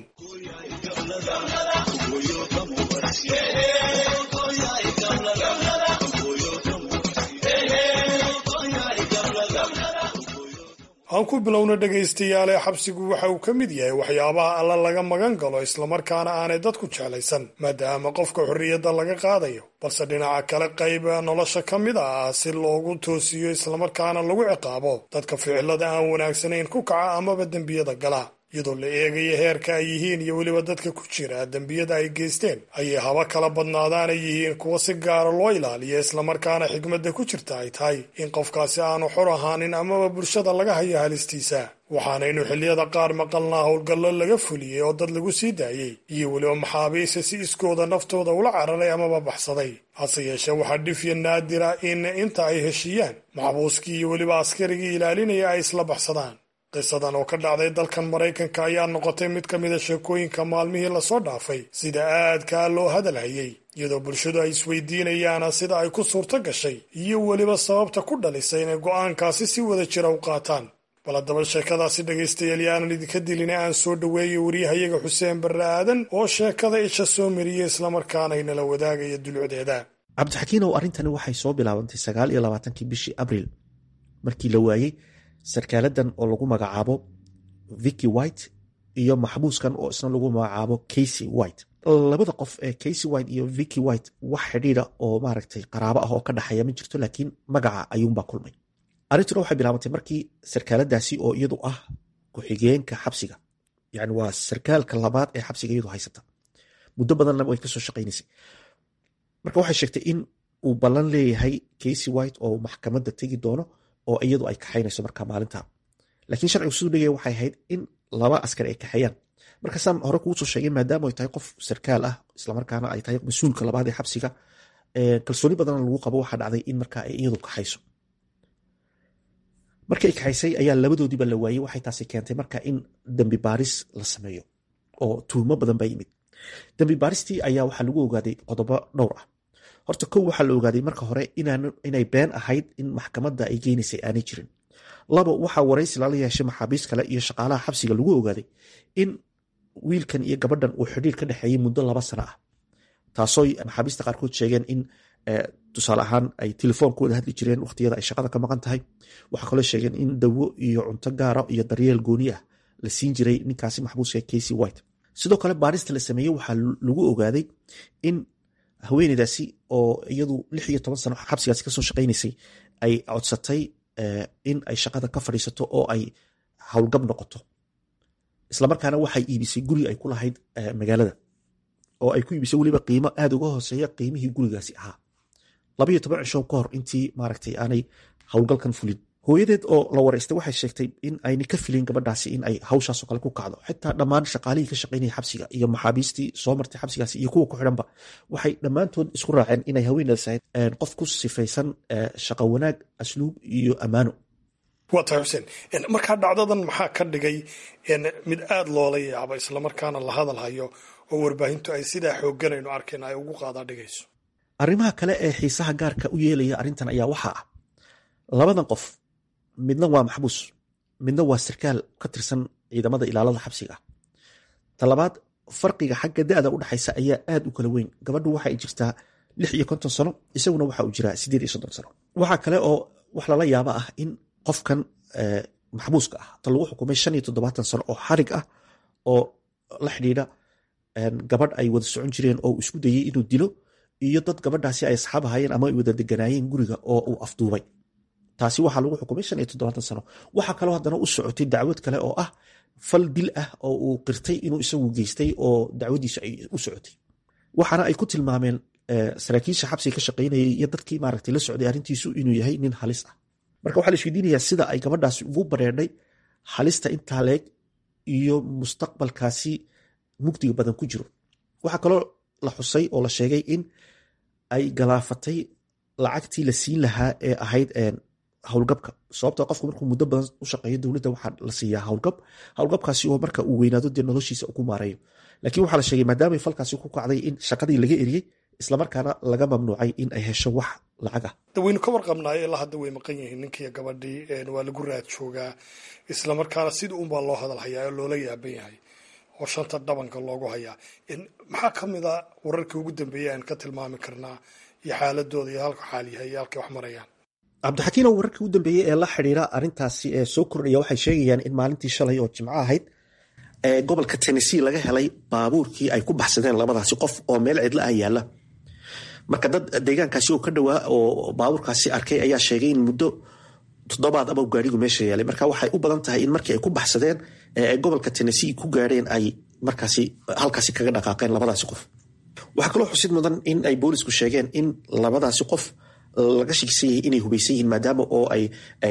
aan ku bilowna dhegaystayaale xabsigu waxa uu ka mid yahay waxyaabaha alla laga magan galo islamarkaana aanay dadku jeclaysan maadaama qofka xorriyadda laga qaadayo balse dhinaca kale qayb nolosha ka mid ah si loogu toosiyo islamarkaana lagu ciqaabo dadka ficilada aan wanaagsanayn ku kaca amaba dembiyada gala iyadoo la eegaya heerka ay yihiin iyo weliba dadka ku jira dembiyada ay geysteen ayay haba kala badnaadaanay yihiin kuwa si gaara loo ilaaliya islamarkaana xigmadda ku jirta ay tahay in qofkaasi aanu xor ahaanin amaba bulshada laga hayo halistiisa waxaanaynu xilliyada qaar maqalnaa howlgallo laga fuliyey oo dad lagu sii daayey iyo weliba maxaabiista si iskooda naftooda ula cararay amaba baxsaday hase yeeshee waxaa dhifya naadira in inta ay heshiiyaan maxbuuskii iyo weliba askarigii ilaalinaya ay isla baxsadaan qisadan oo ka dhacday dalkan maraykanka ayaa noqotay mid ka mida sheekooyinka maalmihii lasoo dhaafay sida aadkaa loo hadalhayay iyadoo bulshadu ay isweydiinayaan sida ay ku suurto gashay iyo weliba sababta ku dhalisay inay go'aankaasi si wada jira u qaataan bal haddaba sheekadaasi dhegaystayaal yaanan idinka dilina aan soo dhoweeyay waryahayaga xuseen barre aadan oo sheekada isha soo mariyey islamarkaana inala wadaagaya dulucdeeda cabdixakiinow arrintani waxay soo bilaabantay sagaal iyo labaatankii bishii abriil markii la waayey sarkaaladan oo lagu magacaabo vicky white iyo maxbuuskan oo isna lagu magacaabo casy white labada qof ee casy white iyo vicky white wax xidhiida oo maaragtay qaraabo ah oo ka dhexeeya ma jirto laakiin magaca ayuunbaa kulmay arrintuna waxay bilaabantay markii sarkaaladaasi oo iyadu ah ku-xigeenka xabsiga yani waa sarkaalka labaad ee xabsiga iyadu haysata muddo badanna way kasoo shaqaynaysay marka waxay sheegtay in uu ballan leeyahay casy white oo maxkamadda tegi doono oo iyadu ay kaxaynayso markaa maalinta laakiin sharcigu siduu dhigaya waxay ahayd in laba askar ay kaxeeyaan markaasaan hore kuusoo sheegay maadaama ay tahay qof sarkaal ah islamarkaana ay tahay mas-uulka labaad ee xabsiga kalsooni badanna lagu qabo waxaa dhacday in markaa ay iyadu kaxayso markii ay kaxaysay ayaa labadoodiiba la waayey waxay taasi keentay marka in dembi baaris la sameeyo oo tuhmo badan baa yimid dembi baaristii ayaa waxaa lagu ogaaday qodobo dhowr ah horta kow waxaa la ogaaday marka hore inay been ahayd in maxkamadda ay geynaysay aanay jirin labo waxaa waraysi lala yeeshay maxaabiist kale iyo shaqaalaha xabsiga lagu ogaaday in wiilkan iyo gabadhan uu xidhiir ka dhexeeyey muddo laba sano ah taasoo maxaabiista qaarkood sheegeen in tusaale ahaan ay telefoon ku wada hadli jireen wakhtiyada ay shaqada ka maqan tahay waxaa kaloo sheegeen in dawo iyo cunto gaara iyo daryeel gooni ah la siin jiray ninkaasi maxbuuska casy white sidoo kale baarista la sameeyey waxaa lagu ogaaday in haweeneydaasi oo iyadu lix iyo toban sano xabsigaasi kasoo shaqaynaysay ay codsatay in ay shaqada ka fadhiisato oo ay howlgab noqoto islamarkaana waxay iibisay guri ay ku lahayd magaalada oo ay ku iibisay weliba qiimo aada uga hooseeya qiimihii gurigaasi ahaa labaiyo toban cisho ka hor intii maaragtay aanay howlgalkan fulin hooyadeed oo la waraystay waxay sheegtay in ayna ka filin gabadhaasi in ay hawshaasoo kale ku kacdo xitaa dhammaan shaqaalihii ka shaqaynaya xabsiga iyo maxaabiistii soo martay xabsigaasi iyo kuwa ku xidhanba waxay dhammaantood isku raaceen inay haweeneedas ahayd qof ku sifaysan shaqo wanaag asluub iyo ammaano waa tahay xuseen markaa dhacdadan maxaa ka dhigay mid aada loola yaabo islamarkaana la hadal hayo oo warbaahintu ay sidaa xoogganaynu arkayna ay ugu qaadaa dhigayso arrimaha kale ee xiisaha gaarka u yeelaya arrintan ayaa waxaa ah labadan qof midna waa maxbuus midna waa sarkaal ka tirsan ciidamada ilaalada xabsiga ah talabaad farqiga xagga da-da udhexaysa ayaa aad u kala weyn gabadhu waxay jirtaa lix iyo konton sano isaguna waxa uu jiraa sideed iyo soddon sano waxaa kale oo wax lala yaaba ah in qofkan maxbuuska ah ta lagu xukumay shan iyo toddobaatan sano oo xarig ah oo la xidhiidha gabadh ay wada socon jireen oo isku dayey inuu dilo iyo dad gabadhaasi ay asxaab ahayeen ama ay wada deganaayeen guriga oo uu afduubay taasi waxaa lagu xukumay shan iyo toddobaatan sano waxaa kaloo haddana u socotay dacwad kale oo ah fal dil ah oo uu qirtay inuu isagu geystay oo dacwadiisu ay u socotay waxaana ay ku tilmaameen saraakiisha xabsiga ka shaqaynayay iyo dadkii maaragtay la socday arrintiisu inuu yahay nin halis ah marka waxaa la isweydiinayaa sida ay gabadhaasi ugu bareedhay halista intaa leeg iyo mustaqbalkaasi mugdiga badan ku jiro waxaa kaloo la xusay oo la sheegay in ay galaafatay lacagtii la siin lahaa ee ahayd howlgabka sababta qofku markuu muddo badan u shaqeeyo dowladda waxaa la siiyaa howlgab howlgabkaasi oo marka uu weynaado dee noloshiisa ku maareeyo laakiin waxaa la sheegay maadaamay falkaasi ku kacday in shaqadii laga eriyey islamarkaana laga mamnuucay in ay hesho wax lacag ah dawaynu ka warqabnaayo ilaa hadda way maqan yihiin ninkiiyo gabadhii waa lagu raad joogaa islamarkaana sida unbaa loo hadal hayaa oo loola yaaban yahay oo shanta dhabanka loogu hayaa maxaa ka mid a wararkii ugu dambeeyay aan ka tilmaami karnaa iyo xaaladooda iyo halka xaal yahay iyo halkay wax marayaan cabdixakiinow wararkii ugu dambeeyey ee la xidhiira arrintaasi ee soo kordhaya waxay sheegayaan in maalintii shalay oo jimco ahayd ee gobolka tennessee laga helay baabuurkii ay ku baxsadeen labadaasi qof oo meel cidla ah yaalla marka dad deegaankaasi oo ka dhowaa oo baabuurkaasi arkay ayaa sheegay in muddo toddobaad ama gaarigu meesha yaalay marka waxay u badan tahay in markii ay ku baxsadeen ee gobolka tennessee ku gaadheen ay markaasi halkaasi kaga dhaqaaqeen labadaasi qof waxaa kaloo xusid mudan in ay boolisku sheegeen in labadaasi qof laga shakisan yahay inay hubaysan yihiin maadaama oo ay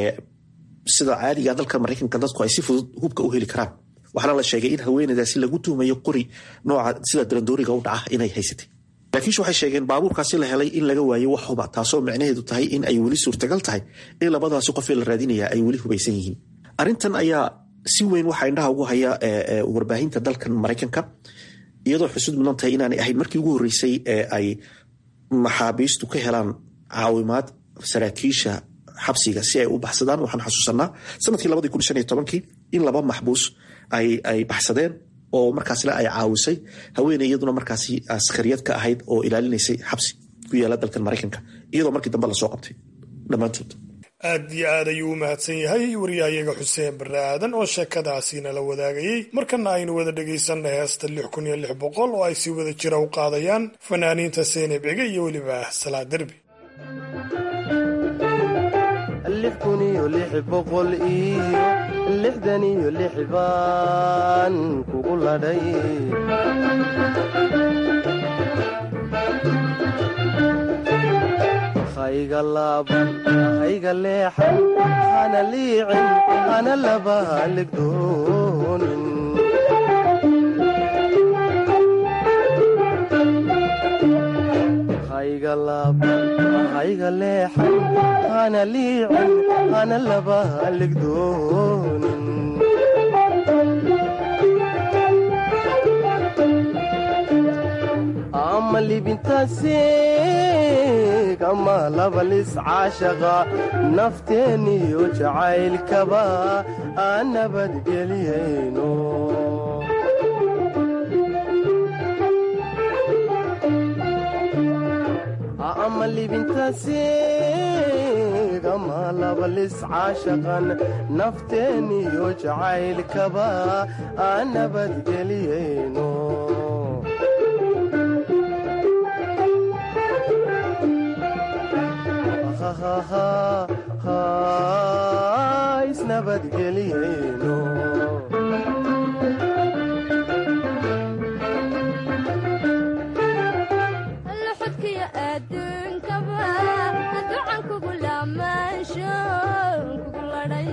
sida caadiga dalka maraykanka dadku ay si fudud hubka u heli karaan waxaana la sheegay in haweeneydaasi lagu tuumayo qori nooca sida darandooriga u dhaca inay haysatay laakiinse waxay sheegeen baabuurkaasi la helay in laga waayo wax huba taasoo micnaheedu tahay in ay weli suurtagal tahay in labadaasi qofee la raadinaya ay weli hubaysan yihiin arrintan ayaa si weyn waxaa indhaha ugu haya warbaahinta dalkan maraykanka iyadoo xusud mudan tahay inaanay ahayn markii ugu horreysay ee ay maxaabiistu ka helaan caawimaad saraakiisha xabsiga si ay u baxsadaan waxaan xasuusanaa sanadkii labadii kun shan iyo tobankii in laba maxbuus ay baxsadeen oo markaasle ay caawisay haweeney iyaduna markaasi askariyad ka ahayd oo ilaalinaysay xabsi ku yaala dalkan maraykanka iyadoo markii dambe lasoo qabtay dhammaantood aad iyo aad ayuu u mahadsan yahay wariyahayaga xuseen barre aadan oo sheekadaasiina la wadaagayey markana aynu wada dhegaysanna heesta lix kun iyo lix boqol oo ay si wada jira u qaadayaan fanaaniinta seeneb ege iyo weliba salaa derbi lix kun iyo lix boqol iyo lixdan iyo lix baan kugu ladhay hayga laaban hayga leexan hana liicin hana laba haligdoonin hayga laaban hayga leexan hana liicin hana laba haligdoonin ama libintaasiig ama labalis caashaqa nafteeniyo jacaylkaba aan nabadgeliyayno ama libintaasiig ama labalis caashaqan nafteeniyo jacaylkaba aan nabadgeliyayno isnabadgeliyayno luxudkiyo adduunkaba ducan kugu laamaansho kugu ladhay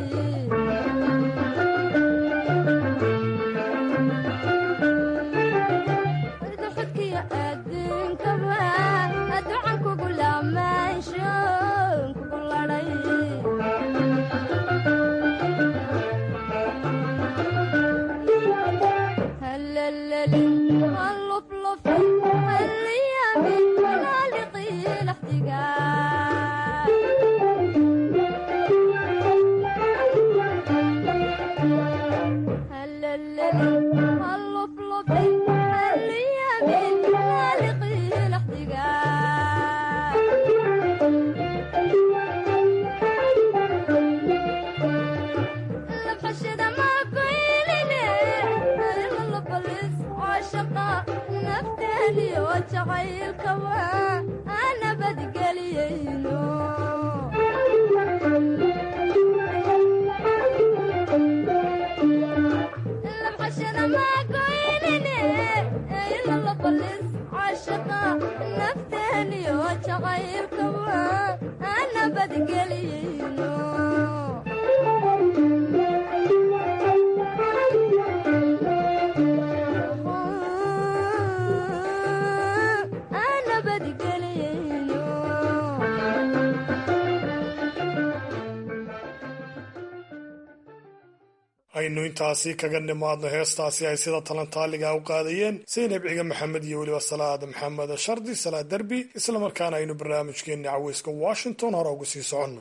luxudkiyo adduunkaba ducan kugu laamaansho kugu ladhay هلللي هاللفلف هاليامي هالقي الاحتقان aynu intaasi kaga nimaadno heestaasi ay sida talantaaliga u qaadayeen saynab ciga maxamed iyo weliba salaad maxamed shardi salaad derbi islamarkaana aynu barnaamijkeenni caweyska washington hore ugu sii soconno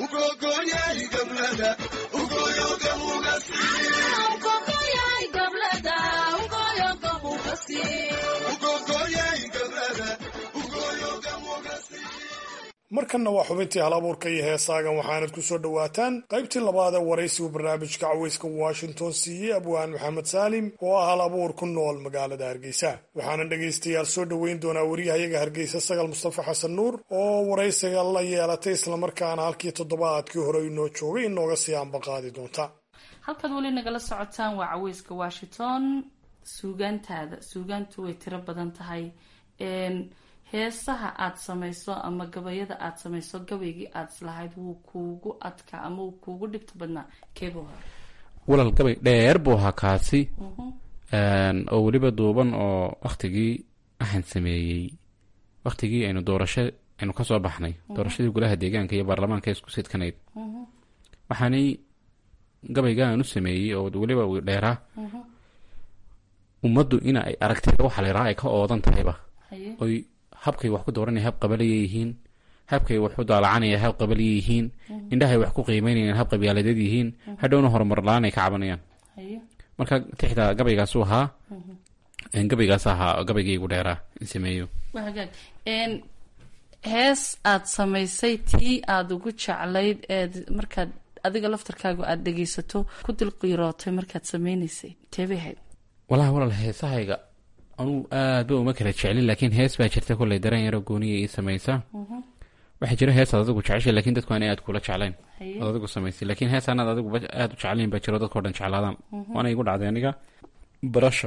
markanna waa xubintii hal abuurka iyo heesaagan waxaanad ku soo dhowaataan qaybtii labaad ee waraysigu barnaamijka caweyska washington siiyey abwaan maxamed saalim oo ah hal abuur ku nool magaalada hargeysa waxaana dhegaystayaal soo dhoweyn doonaa wariyahayaga hargeysa sagal mustafa xasan nuur oo waraysiga la yeelatay islamarkaana halkii toddobaadkii hore inoo joogay inooga sii ambaqaadi doonta halkaad weli nagala socotaan waa caweyska washington suugaantaada suugaantu way tiro badan tahay heesaha aada samayso ama gabayada aada samayso gabaygii aada islahayd wuu kuugu adkaa ama wuu kuugu dhibta badnaa keebuu hore walal gabay dheer buu ahaa kaasi oo weliba duuban oo waktigii waxaan sameeyey waktigii aynu doorasho aynu kasoo baxnay doorashadii golaha deegaanka iyo baarlamaanka isku sidkanayd waxaanay gabayga aan u sameeyey oo weliba dheeraa ummaddu ina ay aragtida waxa la yidhaha ay ka oodan tahayba oy habkay wax ku dooranaya hab qabalaya yihiin habkay wax u daalacanaya hab qabaliya yihiin indhahay wax ku qiimeynayaan hab qabyaaladeed yihiin hadhowna horumar la-aan ay ka cabanayaan marka tixda gabaygaasu ahaa gabaygaas ahaa gabaygaygu dheeraa in sameeyo waa hagaag hees aada samaysay tii aada ugu jeclayd eed markaad adiga laftarkaagu aada dhegeysato ku dilqiirootay markaad sameyneysay teebay ahayd walahi walaal heesahayga anugu aadba uma kala jeclin laakiin hees baa jirta kolley dareen yaro gooniya ii samaysa waxaa jira hees aad adigu jeceshay lakiin dadku aanay aad kula jeclayn ood adigu samaysay laakiin hees anaad adigu aada u jeclayn baa jiro dadkao dhan jeclaadaan waana igu dhacday aniga barasho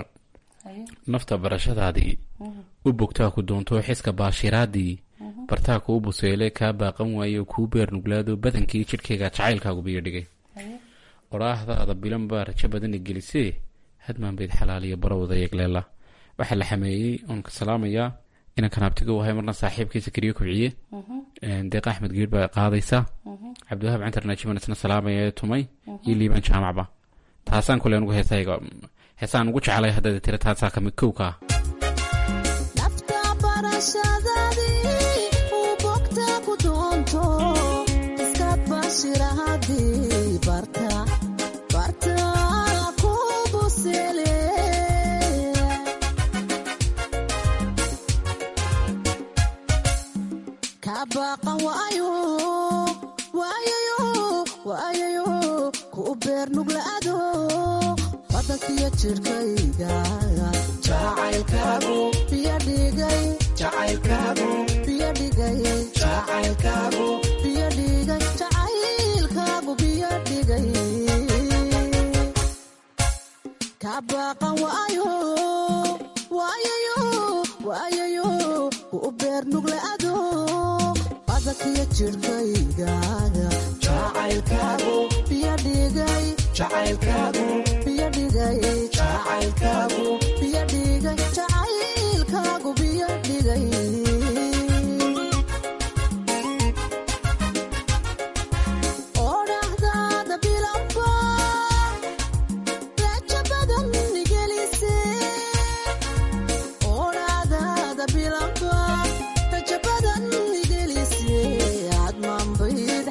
nafta barashadaadii u bogtaa ku doonto xiska baashiraadii bartaa kuu buseele kaa baaqan waayo kuu beer nuglaado badankii jidhkayga jacaylkaagu biyo dhigay odhaahdaada bilan baa rajo badana gelisee hadmaan bayd xalaaliyo barowda yegleela waxaa la xameeyey oon ka salaamayaa inaan kanaabtiga u ahay marna saaxiibkiisa keliyo kubciye deeq axmed geer baa qaadaysa cabdiwahaab cantar naajiman isna salaamaya tumay iyo liibaan jaamacba taasaan kule anugu heesahayga heesaan ugu jeclay haddaad tira taasaa kamid kow ka ah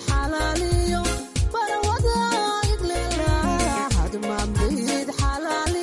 xalaaliyo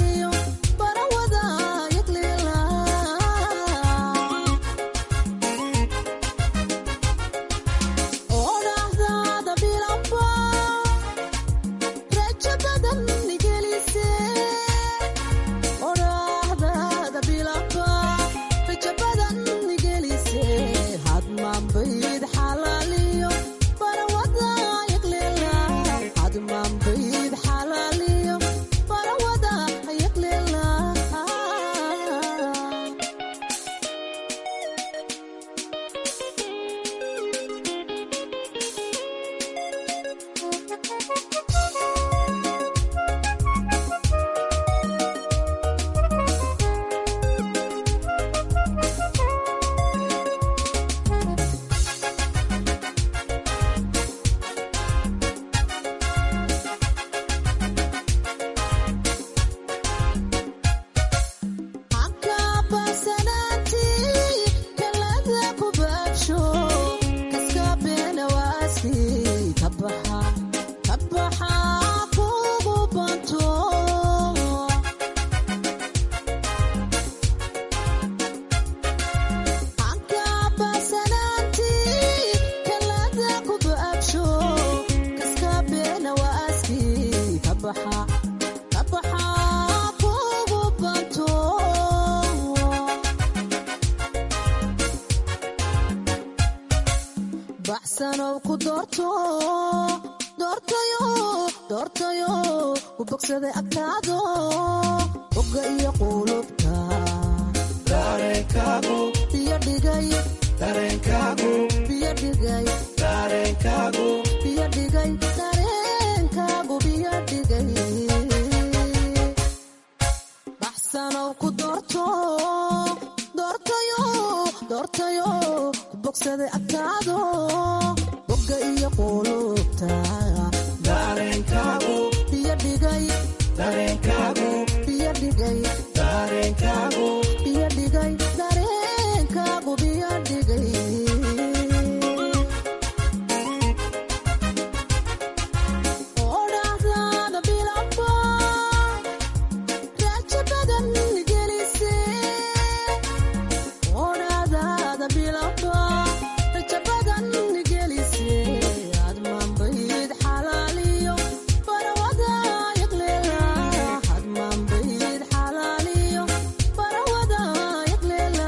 baxsanow ku doorto doortayo doortayo ku bogsaday agtaado bogga iyo qulubta dareenkaagu biyo dhigay dareenkaagu biyo dhigay dareenkaagu biyo dhigay dareenkaagu biyo dhigay baxsanow ku doorto doortayo doortayo ku bogsaday agtaado bogga iyo qulubta dareenkaagu biyo dhigay dareenkaagu biyo dhigay dareenkaagu biyo dhigay dareenkaagu biyo dhigay odhaahdaada bilaba raajo badan gelise odhaahdaada bilaba rajo badan gelise aad maanbayd xalaaliyo barawada yaqleela aad maanbayd xalaaliyo barawada yaqleela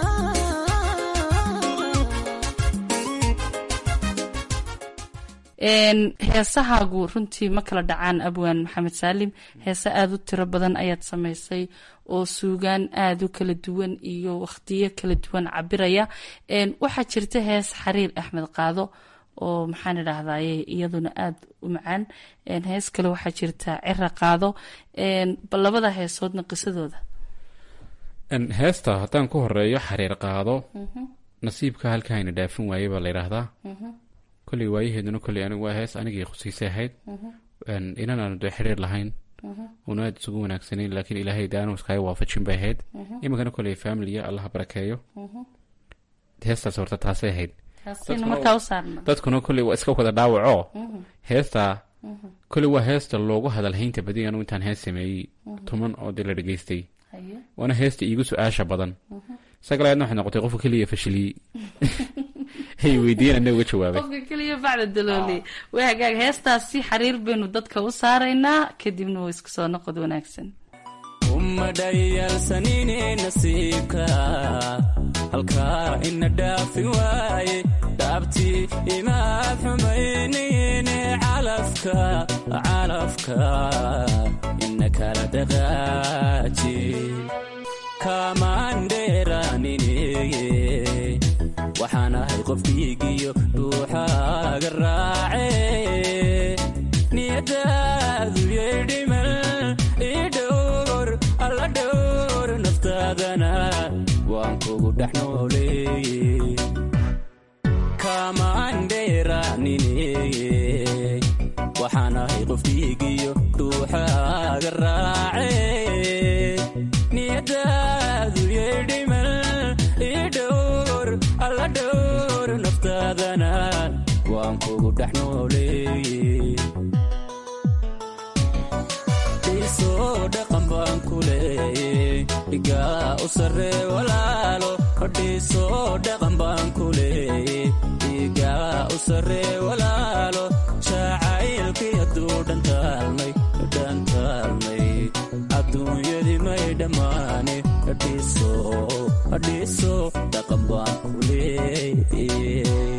heesahaagu runtii ma kala dhacaan abwaan maxamed saalim heese aada u tiro badan ayaad samaysay oo suugaan aada u kala duwan iyo wakhtiyo kala duwan cabiraya waxaa jirta hees xariir axmed qaado oo maxaan idhaahdaye iyaduna aada u macaan hees kale waxaa jirta cira qaado bal labada heesoodna qisadooda heesta haddaan ku horeeyo xariir qaado nasiibka halkaayna dhaafin waayey baa la yidhaahdaa kolley waayaheeduna kolley anigu waa hees anigii khusiisay ahayd inan aanu dee xiriir lahayn una aada isugu wanaagsanayn laakiin ilaahay daanu iskaga waafajin bay ahayd iminkana kolley familiya allaha barakeeyo heestaas horta taasay ahayd taasina markaa u saarna dadkuna kolley waa iska wada dhaawaco heestaa kolley waa heesta loogu hadalhaynta badi anu intaan hees sameeyey tuman oo dee la dhegeystay waana heesta iigu su-aasha badan sagalaadna waxay noqotay qofka keliya fashiliyey hay weydiiyeen ana uga jawaabay qofka keliya bacda dalooli way hagaag heestaasi xariir baynu dadka u saaraynaa kadibna waa isku soo noqod wanaagsan uma dhayalsanine nasiibka halkaa ina dhaafi waaye dhaabtii imaad xumaynine calafka calafka ina kala dhaqaaji kaamaandheeraanine waxaan ahay qof dhiigiyo dhuuxaaga raace niyadaadu yeydhimal ii dhowr alla dhowr naftaadana waan kugu dhex nooleeye kaamaandheeraanine waxaan ahay qof dhiigiyo dhuuxaaga raace niyadaadu yeydhimal ii dhowr alla dhowr naftaadana waan kugu dhex nooleeye dhiisoo dhaqan baan ku leeye dhigaa u sarree walaalo dhiisoo dhaqan baan ku leeye dhigaa u sarree walaalo jacaylkii hadduu dhantaalmay dhantaalmay adduunyadii may dhammaane dhiiso dhaqan baan ku leeye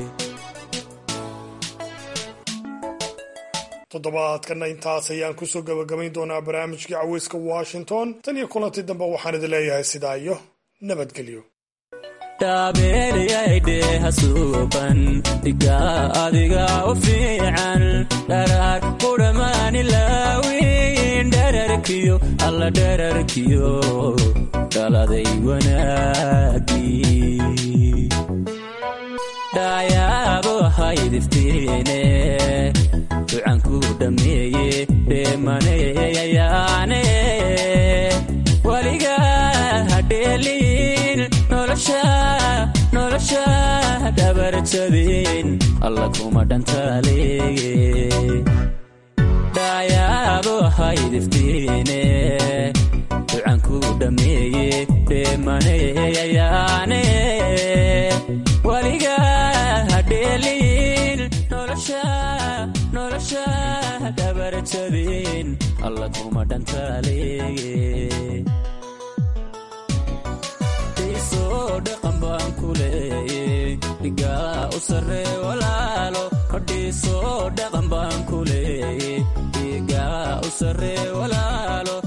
toddobaadkana intaas ayaan kusoo gabagabayn doonaa barnaamijkii caweyska washington tan iyo kulanti dambe waxaan idin leeyahay sidaa iyo nabadgelyo dhaabeelyaydheeha suuban dhigaa adiga u fiican dharaar qudhamaani laawin dherarkiyo alla dherarkiyo dhaladay wanaagii dhaayaabo haydiftiine ducanku dhammeeye dheemaneyayaane weligaa hadheeliin nolosha nolosha dhabarjabin alla kuma dhantaaleeye dhaayaabo haydiftiine ducanku dhammeeye dheemaneyayaane weligaa hadheeliin nolosha nolosha dhabarjabin alla kuma dhantaaleeye dhiisoo dhaqan baan ku leeye dhigaa u sarree walaalo dhegayso dhaqan baan ku leeye dhiigaa u sarree walaalo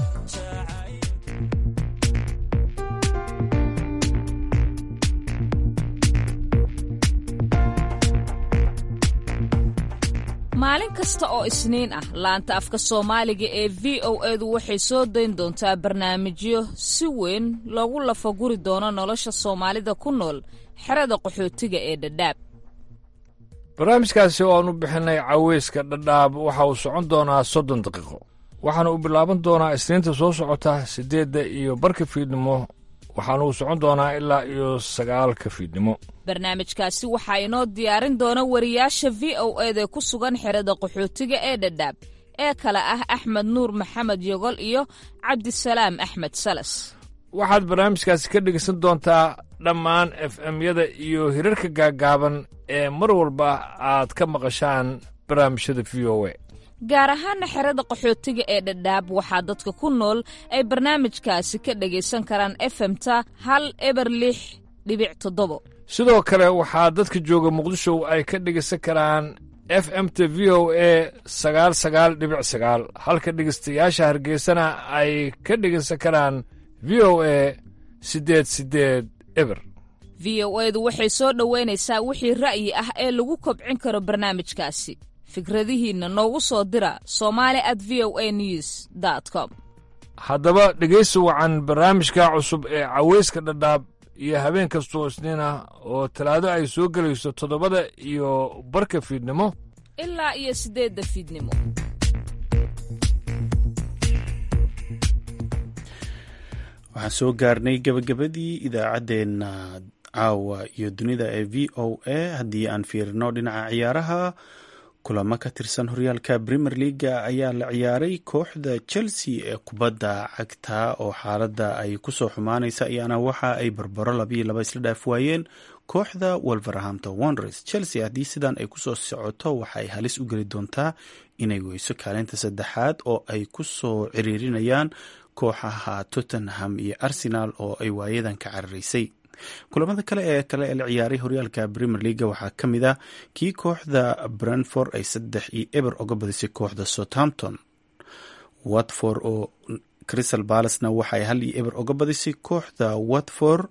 maalin kasta oo isniin ah laanta afka soomaaliga ee v o edu waxay soo dayn doontaa barnaamijyo si weyn loogu lafaguri doono nolosha soomaalida ku nool xerada qaxootiga ee dhadhaab barnaamijkaasi oo aan u bixinay caweyska dhadhaab waxa uu socon doonaa soddon daqiiqo waxaana uu bilaaban doonaa isniinta soo socota siddeedda iyo barka fiidnimo waxaana uu socon doonaa ilaa iyo sagaalka fiidnimo barnaamijkaasi waxaa inoo diyaarin doona wariyaasha v o eda ku sugan xerada qaxootiga ee dhadhaab ee kale ah axmed nuur maxamed yogol iyo cabdisalaam axmed salas waxaad barnaamijkaasi ka dhegaysan doontaa dhammaan f m-yada iyo hirarka gaaggaaban ee mar walba aad ka maqashaan barnaamijyada v o a gaar ahaana xerada qaxootiga ee dhadhaab waxaa dadka ku nool ay barnaamijkaasi ka dhegaysan karaan efemta hal eber lix dhibic toddobo sidoo kale waxaa dadka jooga muqdisho ay ka dhegaysan karaan f m t v o a sagaal sagaal dhibic sagaal halka dhegaystayaasha hargeysana ay ka dhegaysan karaan v o a siddeed siddeed eber v o edu waxay soo dhoweynaysaa wixii ra'yi ah ee lagu kobcin karo barnaamijkaasi fikradihiinna noogu soo dira somali at v o a news com haddaba dhegaysi wacan barnaamijka cusub ee caweyska dhadhaab iyo habeen kastoo isniin ah oo talaado ay soo gelayso toddobada iyo barka fiidnimo ilaa iyo siddeedda fiidnimo waxaan soo gaarnay gebagabadii idaacaddeenna caawa iyo dunida ee v o a haddii aan fiirino dhinaca ciyaaraha kulamo ka tirsan horyaalka premier leaga ayaa la ciyaaray kooxda chelsea ee kubadda cagta oo xaaladda ay kusoo xumaanaysa ayaana waxa ay barbaro labayo laba isla dhaaf waayeen kooxda wolverhampton wonders chelsea haddii sidan ay kusoo socoto waxa ay halis u geli doontaa inay weyso kaalinta saddexaad oo ay kusoo ciriirinayaan kooxaha tottenham iyo arsenal oo ay waayadan ka cararaysay kulamada kale ee kale ee la ciyaaray horyaalka premier leaga waxaa ka mid ah kii kooxda brentford ay saddex iyo eber oga badisay kooxda southampton watford oo crystal balacena waxaay hal iyo eber oga badisay kooxda watford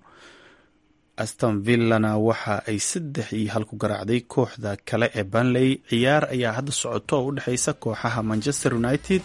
aston villana waxa ay saddex iyo hal ku garaacday kooxda kale ee banley ciyaar ayaa hadda socoto oo u dhexeysa kooxaha manchester united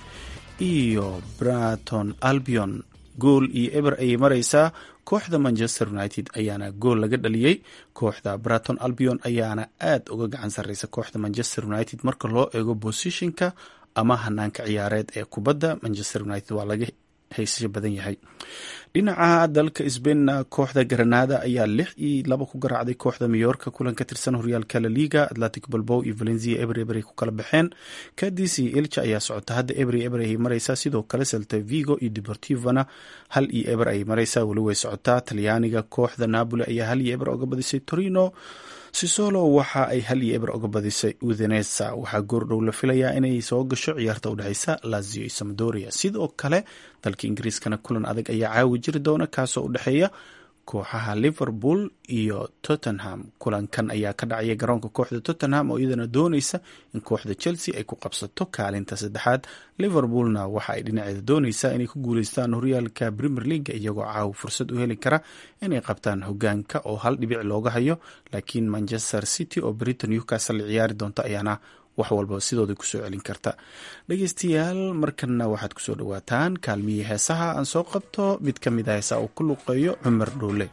iyo braton albion gool iyo eber ayay mareysaa kooxda manchester united ayaana gool laga dhaliyey kooxda braton albion ayaana aad uga gacan sareysa kooxda manchester united marka loo eego bosishinka ama hanaanka ciyaareed ee kubadda manchester united waa laga haysasho badan yahay dhinaca dalka sbainna kooxda granada ayaa lix iyo laba ku garaacday kooxda mayorka kulan ka tirsan horyaalka laliga atlantic balbow iyo valencia eber eber ay ku kala baxeen kadis iyo elcha ayaa socota hadda eber eber ayay mareysaa sidoo kale celta vigo iyo deportivona hal iyo eber ayay mareysaa weli way socotaa talyaaniga kooxda napoli ayaa hal iyo eber oga badisay torino sisolo waxa ay hal iyo eber oga badisay udenesa waxaa goordhow la filayaa inay soo gasho ciyaarta udhexeysa lazio iyo samadoria sidoo kale dalka ingiriiskana kulan adag ayaa caawi jiri doona kaasoo u dhexeeya kooxaha liverpool iyo tottenham kulankan ayaa ka dhacaya garoonka kooxda tottenham oo iyadana dooneysa in kooxda chelsea ay ku qabsato kaalinta saddexaad liverpoolna waxa ay dhinaceeda dooneysaa inay ku guuleystaan horyaalka premier leaga iyagoo caawa fursad u heli kara inay qabtaan hogaanka oo hal dhibic looga hayo laakiin manchester city oo britain newcastle la ciyaari doonta ayaana wax walba sidooda kusoo celin karta dhegeystayaal markanna waxaad kusoo dhawaataan kaalmihii heesaha aan soo qabto mid ka mid a heesaha uu ku luqeeyo cumar dhoole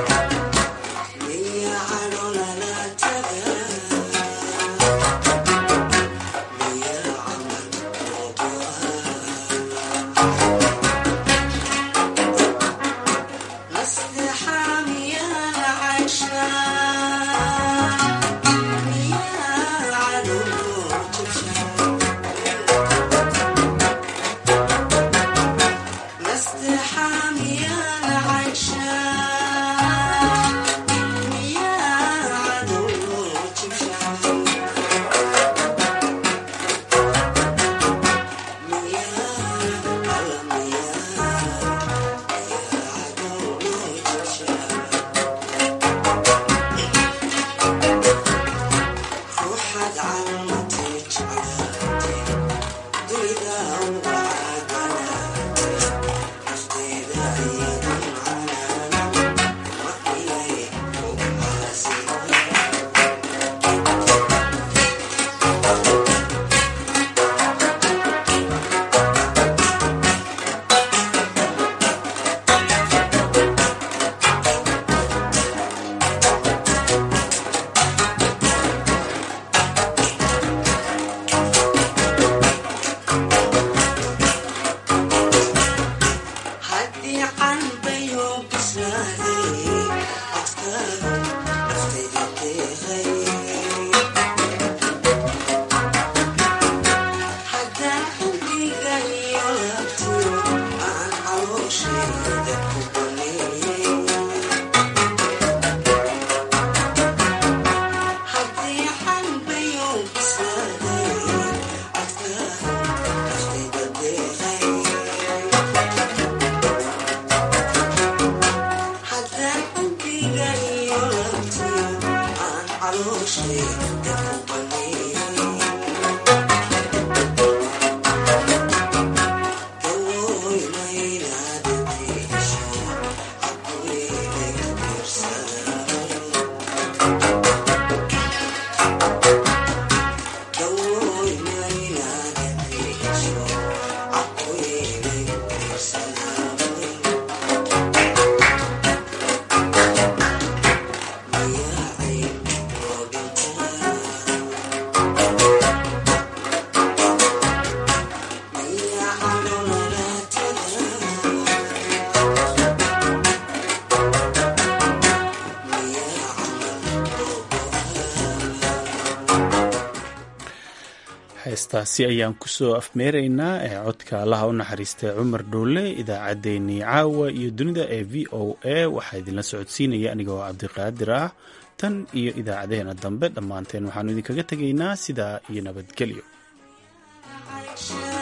Yeah. heestaasi ayaan kusoo afmeeraynaa ee codka allaha u naxariistay cumar dhuule idaacaddeenii caawa iyo dunida ee v o a waxaa idinla socodsiinaya aniga oo cabdiqaadir ah tan iyo idaacadeheena dambe dhammaanteen waxaanu idinkaga tegaynaa sidaa iyo nabadgelyo